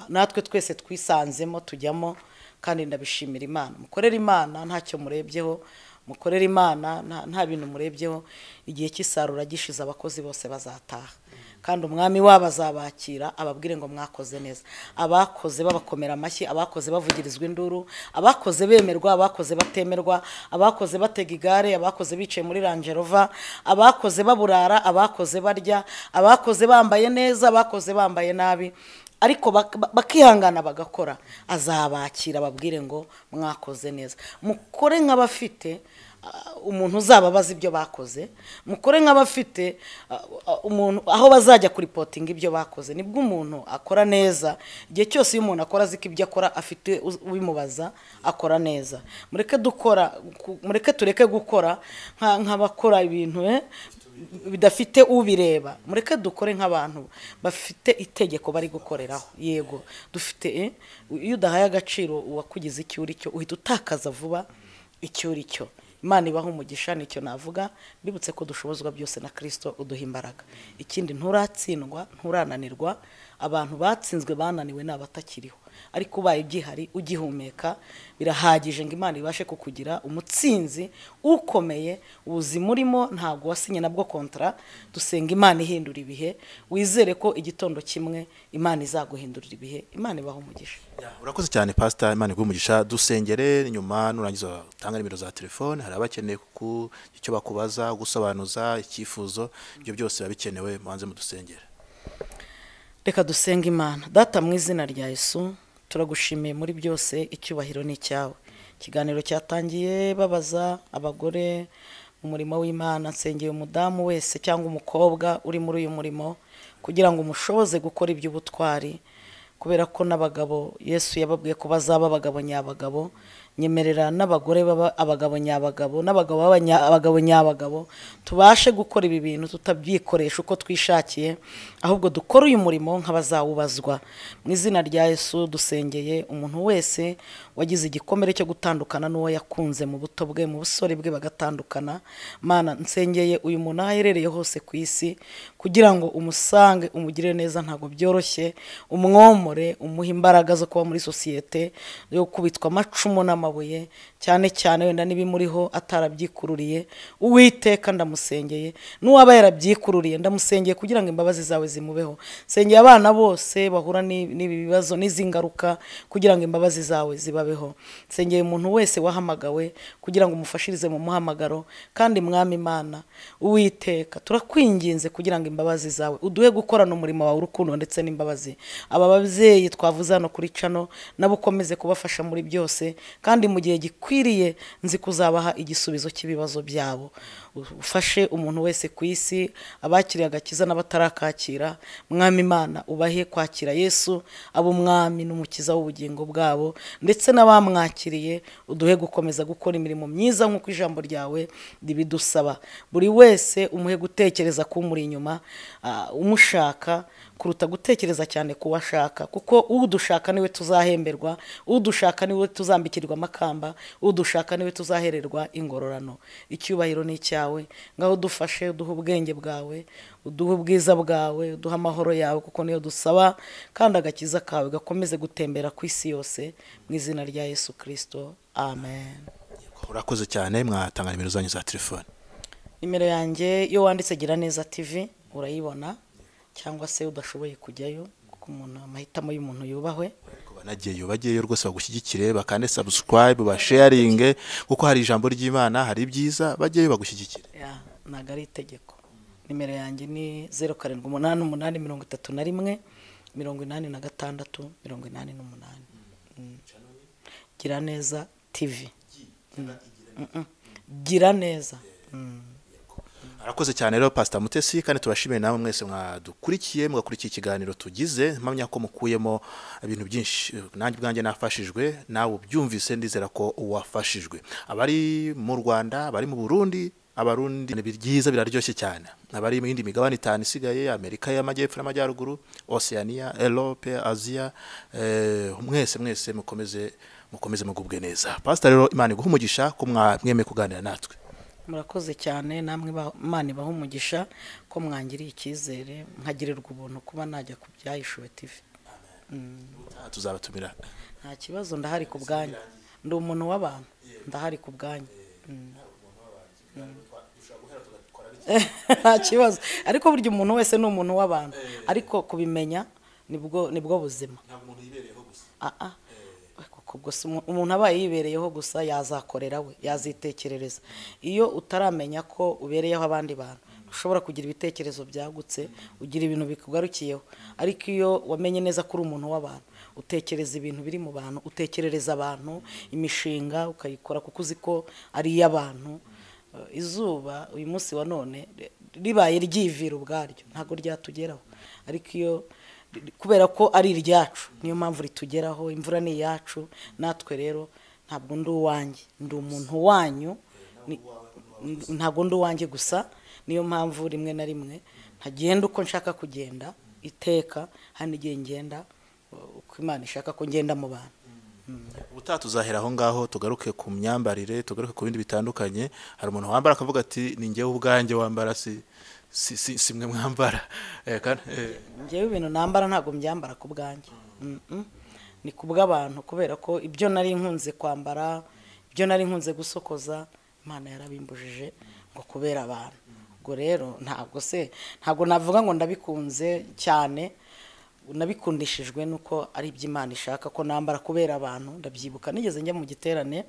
natwe twese twisanzemo tujyamo kandi ndabishimira imana mukorere imana ntacyo murebyeho mukorere imana nta- nta bintu murebyeho igihe cy'isarura gishize abakozi bose bazataha kandi umwami wabo azabakira ababwire ngo mwakoze neza abakoze babakomera amashyi abakoze bavugirizwa induru abakoze bemerwa abakoze batemerwa abakoze batega igare abakoze bicaye muri rangerova abakoze baburara abakoze barya abakoze bambaye neza abakoze bambaye nabi ariko bak- ba- bakihangana bagakora azabakira ababwire ngo mwakoze neza mukore nk'abafite ah, umuntu uzababaza ibyo bakoze mukore nk'abafite ah, ah, umuntu aho bazajya kuripotinga ibyo bakoze nibwo umuntu akora neza igihe cyose iyo umuntu akora aziko ibyo akora afite uz- ubimubaza akora neza mureke dukora ku- mureke tureke gukora nka- nk'abakora ibintu eh, bidafite ubireba mureke dukore nk'abantu bafite itegeko bari gukoreraho yego dufite eh, iyo udahaye agaciro uwakugize icyo uri cyo uhita utakaza vuba icyo uri cyo imana ibaho umugisha nicyo navuga mbibutse ko dushobozwa byose na kirisito uduha imbaraga ikindi nturatsindwa nturananirwa abantu batsinzwe bananiwe ni abatakiriho ariko ubaye ugihari ugihumeka birahagije ngo imana ibashe kukugira umutsinzi ukomeye ubuzima urimo ntabwo wasinye nabwo kontara dusenga imana ihindura ibihe wizere ko igitondo kimwe imana izaguhindurira ibihe imana ibaho umugisha urakoze cyane pasita imana iguhe umugisha dusengere nyuma nurangiza utanga nimero za telefone hari abakeneye kuku icyo bakubaza gusobanuza icyifuzo ibyo byose biba bikenewe mubanze mudusengere reka dusenge imana data mu izina rya yesu turagushimiye muri byose icyubahiro ni icyawe ikiganiro cyatangiye babaza abagore mu murimo w'imana nsengeye umudamu wese cyangwa umukobwa uri muri uyu murimo kugira ngo umushoboze gukora iby'ubutwari kubera ko n'abagabo yesu yababwiye ko bazaba abagabo nyabagabo nyemerera n'abagore baba abagabo nyabagabo n'abagabo baba nya- abagabo nyabagabo tubashe gukora ibi bintu tutabyikoresha uko twishakiye ahubwo dukore uyu murimo nk'abazawubazwa mu izina rya yesu dusengeye umuntu wese wagize igikomere cyo gutandukana n'uwo yakunze mu buto bwe mu busore bwe bagatandukana mana nsengeye uyu muntu aho aherereye hose ku isi kugira ngo umusange umugirire neza ntabwo byoroshye umwomore umuhe imbaraga zo kuba muri sosiyete yo kubitwa amacumu n'amabuye cyane cyane wenda n'ibimuriho atarabyikururiye uwiteka ndamusengeye n'uwaba yarabyikururiye ndamusengeye kugira ngo imbabazi zawe zimubeho nsengeye abana bose bahura n'i- n'ibi bibazo n'izi ngaruka kugira ngo imbabazi zawe zibabeho nsengeye umuntu wese wahamagawe kugira ngo umufashirize mu muhamagaro kandi mwami imana uwiteka turakwinginze kugira ngo imbabazi zawe uduhe gukorana umurimo wawe urukundo ndetse n'imbabazi aba babyeyi twavuze hano kuri cano nabo ukomeze kubafasha muri byose kandi mu gihe gikwiriye nzi kuzabaha igisubizo cy'ibibazo byabo ufashe umuntu wese ku isi abakiriye agakiza n'abatarakakira mwami imana ubahe kwakira yesu abo umwami n'umukiza w'ubugingo bwabo ndetse n'abamwakiriye uduhe gukomeza gukora imirimo myiza nk'uko ijambo ryawe ribidusaba buri wese umuhe gutekereza k'umuri inyuma ah, umushaka kuruta gutekereza cyane ku wo ashaka kuko udushaka niwe tuzahemberwa udushaka niwe tuzambikirwa amakamba udushaka niwe tuzahererwa ingororano icyubahiro ni icyawe ngaho dufashe uduhe ubwenge bwawe uduhe ubwiza bwawe uduhe amahoro yawe kuko niyo dusaba kandi agakiza kawe gakomeze gutembera ku isi yose mu izina rya yesu kirisito amen urakoze cyane mwatanga nimero zanyu za telefone nimero yanjye iyo wanditse gira neza tv urayibona cyangwa se udashoboye kujyayo kuko umuntu amahitamo y'umuntu yubahwe Ku banagiyeyo bagiyeyo rwose bagushyigikire bakande sabusikarayibu basheyaringe kuko hari ijambo ry'imana hari ibyiza bajyeyo bagushyigikire Ya, ntabwo ari itegeko nimero yanjye ni zeru karindwi umunani umunani mirongo itatu na rimwe mirongo inani na gatandatu mirongo inani n'umunani Mm. gira neza tv Mm. Mm, mm. gira neza Mm. murakoze cyane rero pasita mutesi kandi turashimiye namwe mwese mwadukurikiye mugakurikiye ikiganiro tugize mpamya ko mukuyemo ibintu byinshi nanjye ubwanjye nafashijwe nawe ubyumvise ndizera ko wafashijwe abari mu rwanda abari mu burundi abarundi ni byiza biraryoshye cyane abari mu yindi migabane itanu isigaye amerika y'amajyepfo n'amajyaruguru oceania erope aziya eh, mwese mwese mukomeze mukomeze mugubwe neza pasita rero imana iguha umugisha ko mwa- mwemeye kuganira natwe murakoze cyane namwe ba- imana ibaha umugisha ko mwangiriye icyizere nkagirirwa ubuntu kuba najya ku byahishuwe tivi Aha tuzabatumira nta kibazo ndahari ku bwanyu ndi umuntu w'abantu ndahari ku bwanyu Mm. nta kibazo ariko burya umuntu wese ni umuntu w'abantu ariko kubimenya nibwo nibwo buzima Ah, ah. Kuko ubwo si umu- umuntu aba yibereyeho gusa yazakorera we yazitekerereza iyo utaramenya ko ubereyeho abandi bantu ushobora kugira ibitekerezo byagutse ugira ibintu bikugarukiyeho ariko iyo wamenye neza ko uri umuntu w'abantu utekereza ibintu biri mu bantu utekerereza abantu imishinga ukayikora kuko uzi ko ari iy'abantu Eh, izuba uyu munsi wa none ri- ribaye ryivira ubwaryo ntabwo ryatugeraho ariko iyo kubera ko ari iryacu niyo mpamvu ritugeraho imvura ni iyacu natwe rero ntabwo ndi uwanjye ndi umuntu wanyu ni- ntabwo ndi uwanjye gusa niyo mpamvu rimwe na rimwe ntagenda uko nshaka kugenda iteka hari n'igihe ngenda uh, uko imana ishaka ko ngenda mu bantu ubutaha tuzahera aho ngaho tugaruke ku myambarire tugaruke ku bindi bitandukanye hari umuntu wambara akavuga ati ni njyewe ubwanjye wambara si si si si mwe mwambara Eh, kandi, eh, njyewe ibintu nambara ntabwo mbyambara ku bwanjye Mm-mm. ni ku bw'abantu kubera ko ibyo nari nkunze kwambara ibyo nari nkunze gusokoza imana yarabimbujije ngo kubera abantu ubwo rero ntabwo se ntabwo navuga ngo ndabikunze cyane nabikundishijwe nuko ari iby'imana ishaka ko nambara kubera abantu ndabyibuka nigeze njya mu giterane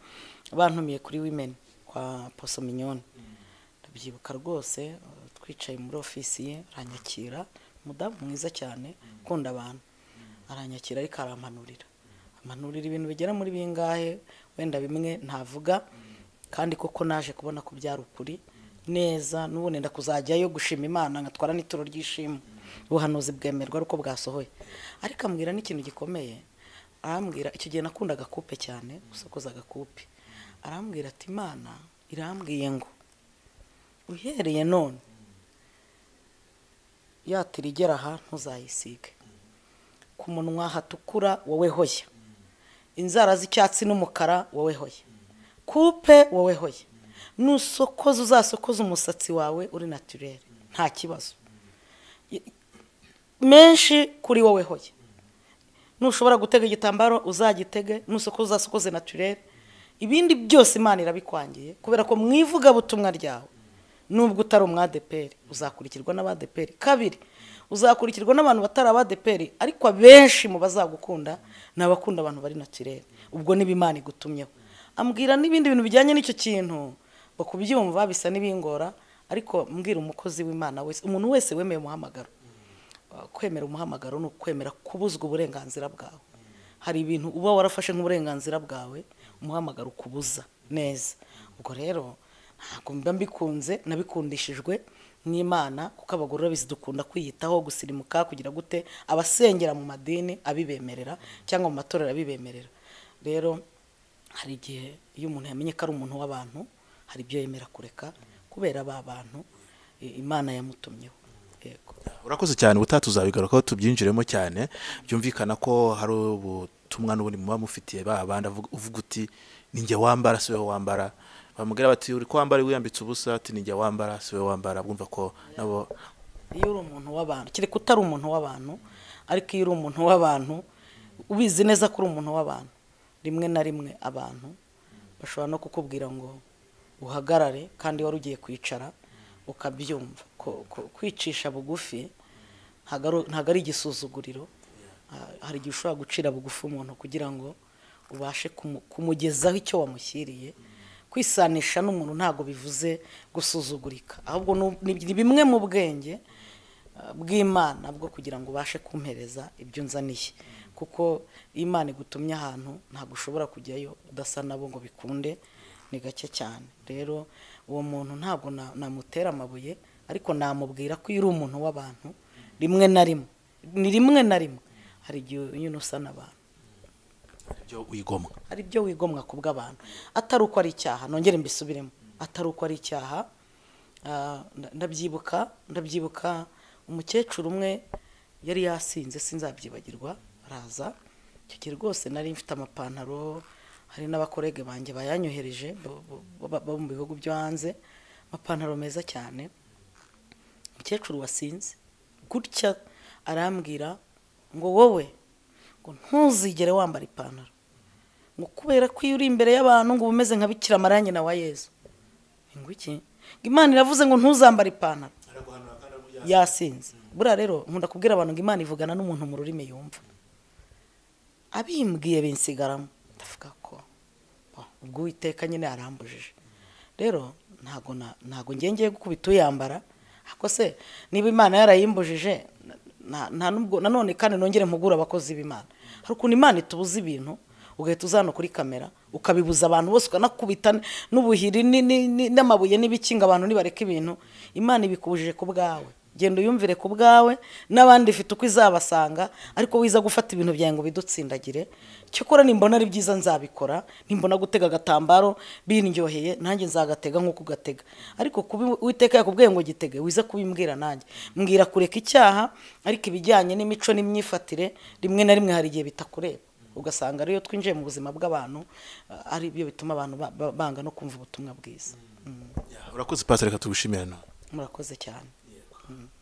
bantumiye kuri women kwa poso mignone ndabyibuka rwose uh, twicaye muri ofisi ye aranyakira umudamu mwiza cyane ukunda abantu aranyakira ariko arampanurira ampanurira ibintu bigera muri bingahe wenda bimwe ntavuga kandi koko naje kubona ko byari ukuri neza n'ubu nenda kuzajyayo gushima imana nkatwara n'ituro ry'ishimwe ubuhanuzi bwemerwa ari uko bwasohoye ariko ambwira n'ikintu gikomeye arambwira icyo gihe nakunda agakupe cyane gusokoza agakupe arambwira ati imana irambwiye ngo uhereye none yatira igera aha ntuzayisige ku munwa hatukura wowe hoya inzara z'icyatsi n'umukara wowe hoya kupe wowe hoya nusokoza uzasokoza umusatsi wawe uri naturere nta kibazo I- menshi kuri wowe hoya nushobora gutega igitambaro uzagitege nusokoza uzasokoze naturere ibindi byose imana irabikwangiye kubera ko mu ivugabutumwa ryawe nubwo utari umwadeperi uzakurikirwa n'abadeperi kabiri uzakurikirwa n'abantu batari abadeperi ariko abenshi mu bazagukunda ni abakunda abantu bari naturere ubwo niba imana igutumyeho ambwira n'ibindi bintu bijyanye n'icyo kintu ngo kubyumva bisa n'ibingora ariko mbwira umukozi w'imana wese umuntu wese wemeye umuhamagaro kwemera umuhamagaro ni ukwemera kubuzwa uburenganzira bwawe hari ibintu uba warafashe nk'uburenganzira bwawe umuhamagaro ukubuza neza ubwo rero ntabwo mba mbikunze nabikundishijwe n'imana kuko abagore urabizi dukunda kwiyitaho gusirimuka kugira gute abasengera mu madini abibemerera cyangwa mu matorero abibemerera rero hari igihe iyo umuntu yamenye ko ari umuntu w'abantu hari ibyo yemera kureka kubera ba bantu i- imana yamutumyeho yego urakoze cyane ubutaha tuzabigarukaho tubyinjiremo cyane byumvikana ko hari ubutumwa n'ubundi muba mufitiye ba bandi avuga- uvuga uti ni njye wambara si wowe wambara bamubwira bati uri ko wambara wiyambitse ubusa ati ni njye wambara si wowe wambara bwumva ko nabo iyo uri umuntu w'abantu kereka utari umuntu w'abantu ariko iyo uri umuntu w'abantu ubizi neza ko uri umuntu w'abantu rimwe na rimwe abantu bashobora no kukubwira ngo uhagarare kandi wari ugiye kwicara ukabyumva Ko- ko- kwicisha bugufi ntago ari- ntago ari igisuzuguriro Ah, hari igihe ushobora gucira bugufi umuntu kugira ngo ubashe kumu- kumugezaho icyo wamushyiriye kwisanisha n'umuntu ntabwo bivuze gusuzugurika ahubwo ni- ni ni bimwe mu bwenge uh, bw'imana bwo kugira ngo ubashe kumpereza ibyo nzaniye kuko iyo imana igutumye ahantu ntabwo ushobora kujyayo udasa nabo ngo bikunde ni gake cyane rero uwo muntu ntabwo na- namutera amabuye ariko namubwira ko iyo uri umuntu w'abantu rimwe na rimwe ni rimwe na rimwe hari igihe unyura usa n'abantu ibyo wigomwa hari ibyo wigomwa ku bw'abantu atari uko ari icyaha nongere mbisubiremo atari uko ari icyaha ah, nda- ndabyibuka ndabyibuka umukecuru umwe yari yasinze sinzabyibagirwa araza icyo gihe rwose nari mfite amapantaro hari n'abakorege banjye bayanyohereje bo- bo- bo- bo mu bihugu byo hanze amapantaro meza cyane umukecuru wasinze gutya arambwira ngo wowe ngo ntuzigere wambara ipantaro ngo kubera ko iyo uri imbere y'abantu ngo uba umeze nka bikira amarangi na wa yezu ngo iki ngo imana iravuze ngo ntuzambare ipantaro yasinze buriya rero nkunda kubwira abantu ngo imana ivugana n'umuntu mu rurimi yumva abimbwiye binsigaramo ndavuga ko bo, ubwo uwiteka nyine arambujije rero ntago na- ntago ngiye ngiye gukubita uyambara ariko se niba imana yarayimbujije na- na- nta nubwo nanone kandi nongere mpugure abakozi b'imana hari ukuntu imana itubuza ibintu ugahita uzana kuri kamera ukabibuza abantu bose ukanakubita n- n'ubuhiri ni- ni- ni- n'amabuye n'ibikinga abantu nibareka ibintu imana ibikubujije ku bwawe genda uyumvire ku bwawe n'abandi ifite uko izabasanga ariko wiza gufata ibintu byawe ngo bidutsindagire cyokora nimbona ari byiza nzabikora nimbona gutega agatambaro bindyoheye nanjye nzagatega nk'uko ugatega ariko kubi uwiteka yakubwiye ngo gitege wiza kubimbwira nanjye mbwira kureka icyaha ariko ibijyanye n'imico n'imyifatire rimwe na rimwe hari igihe bitakureba ugasanga ariyo twinjiye mu buzima bw'abantu ah, ari byo bituma abantu ba- ba- banga no kumva ubutumwa bwiza urakoze pasire reka tugushimire no murakoze cyane Mm.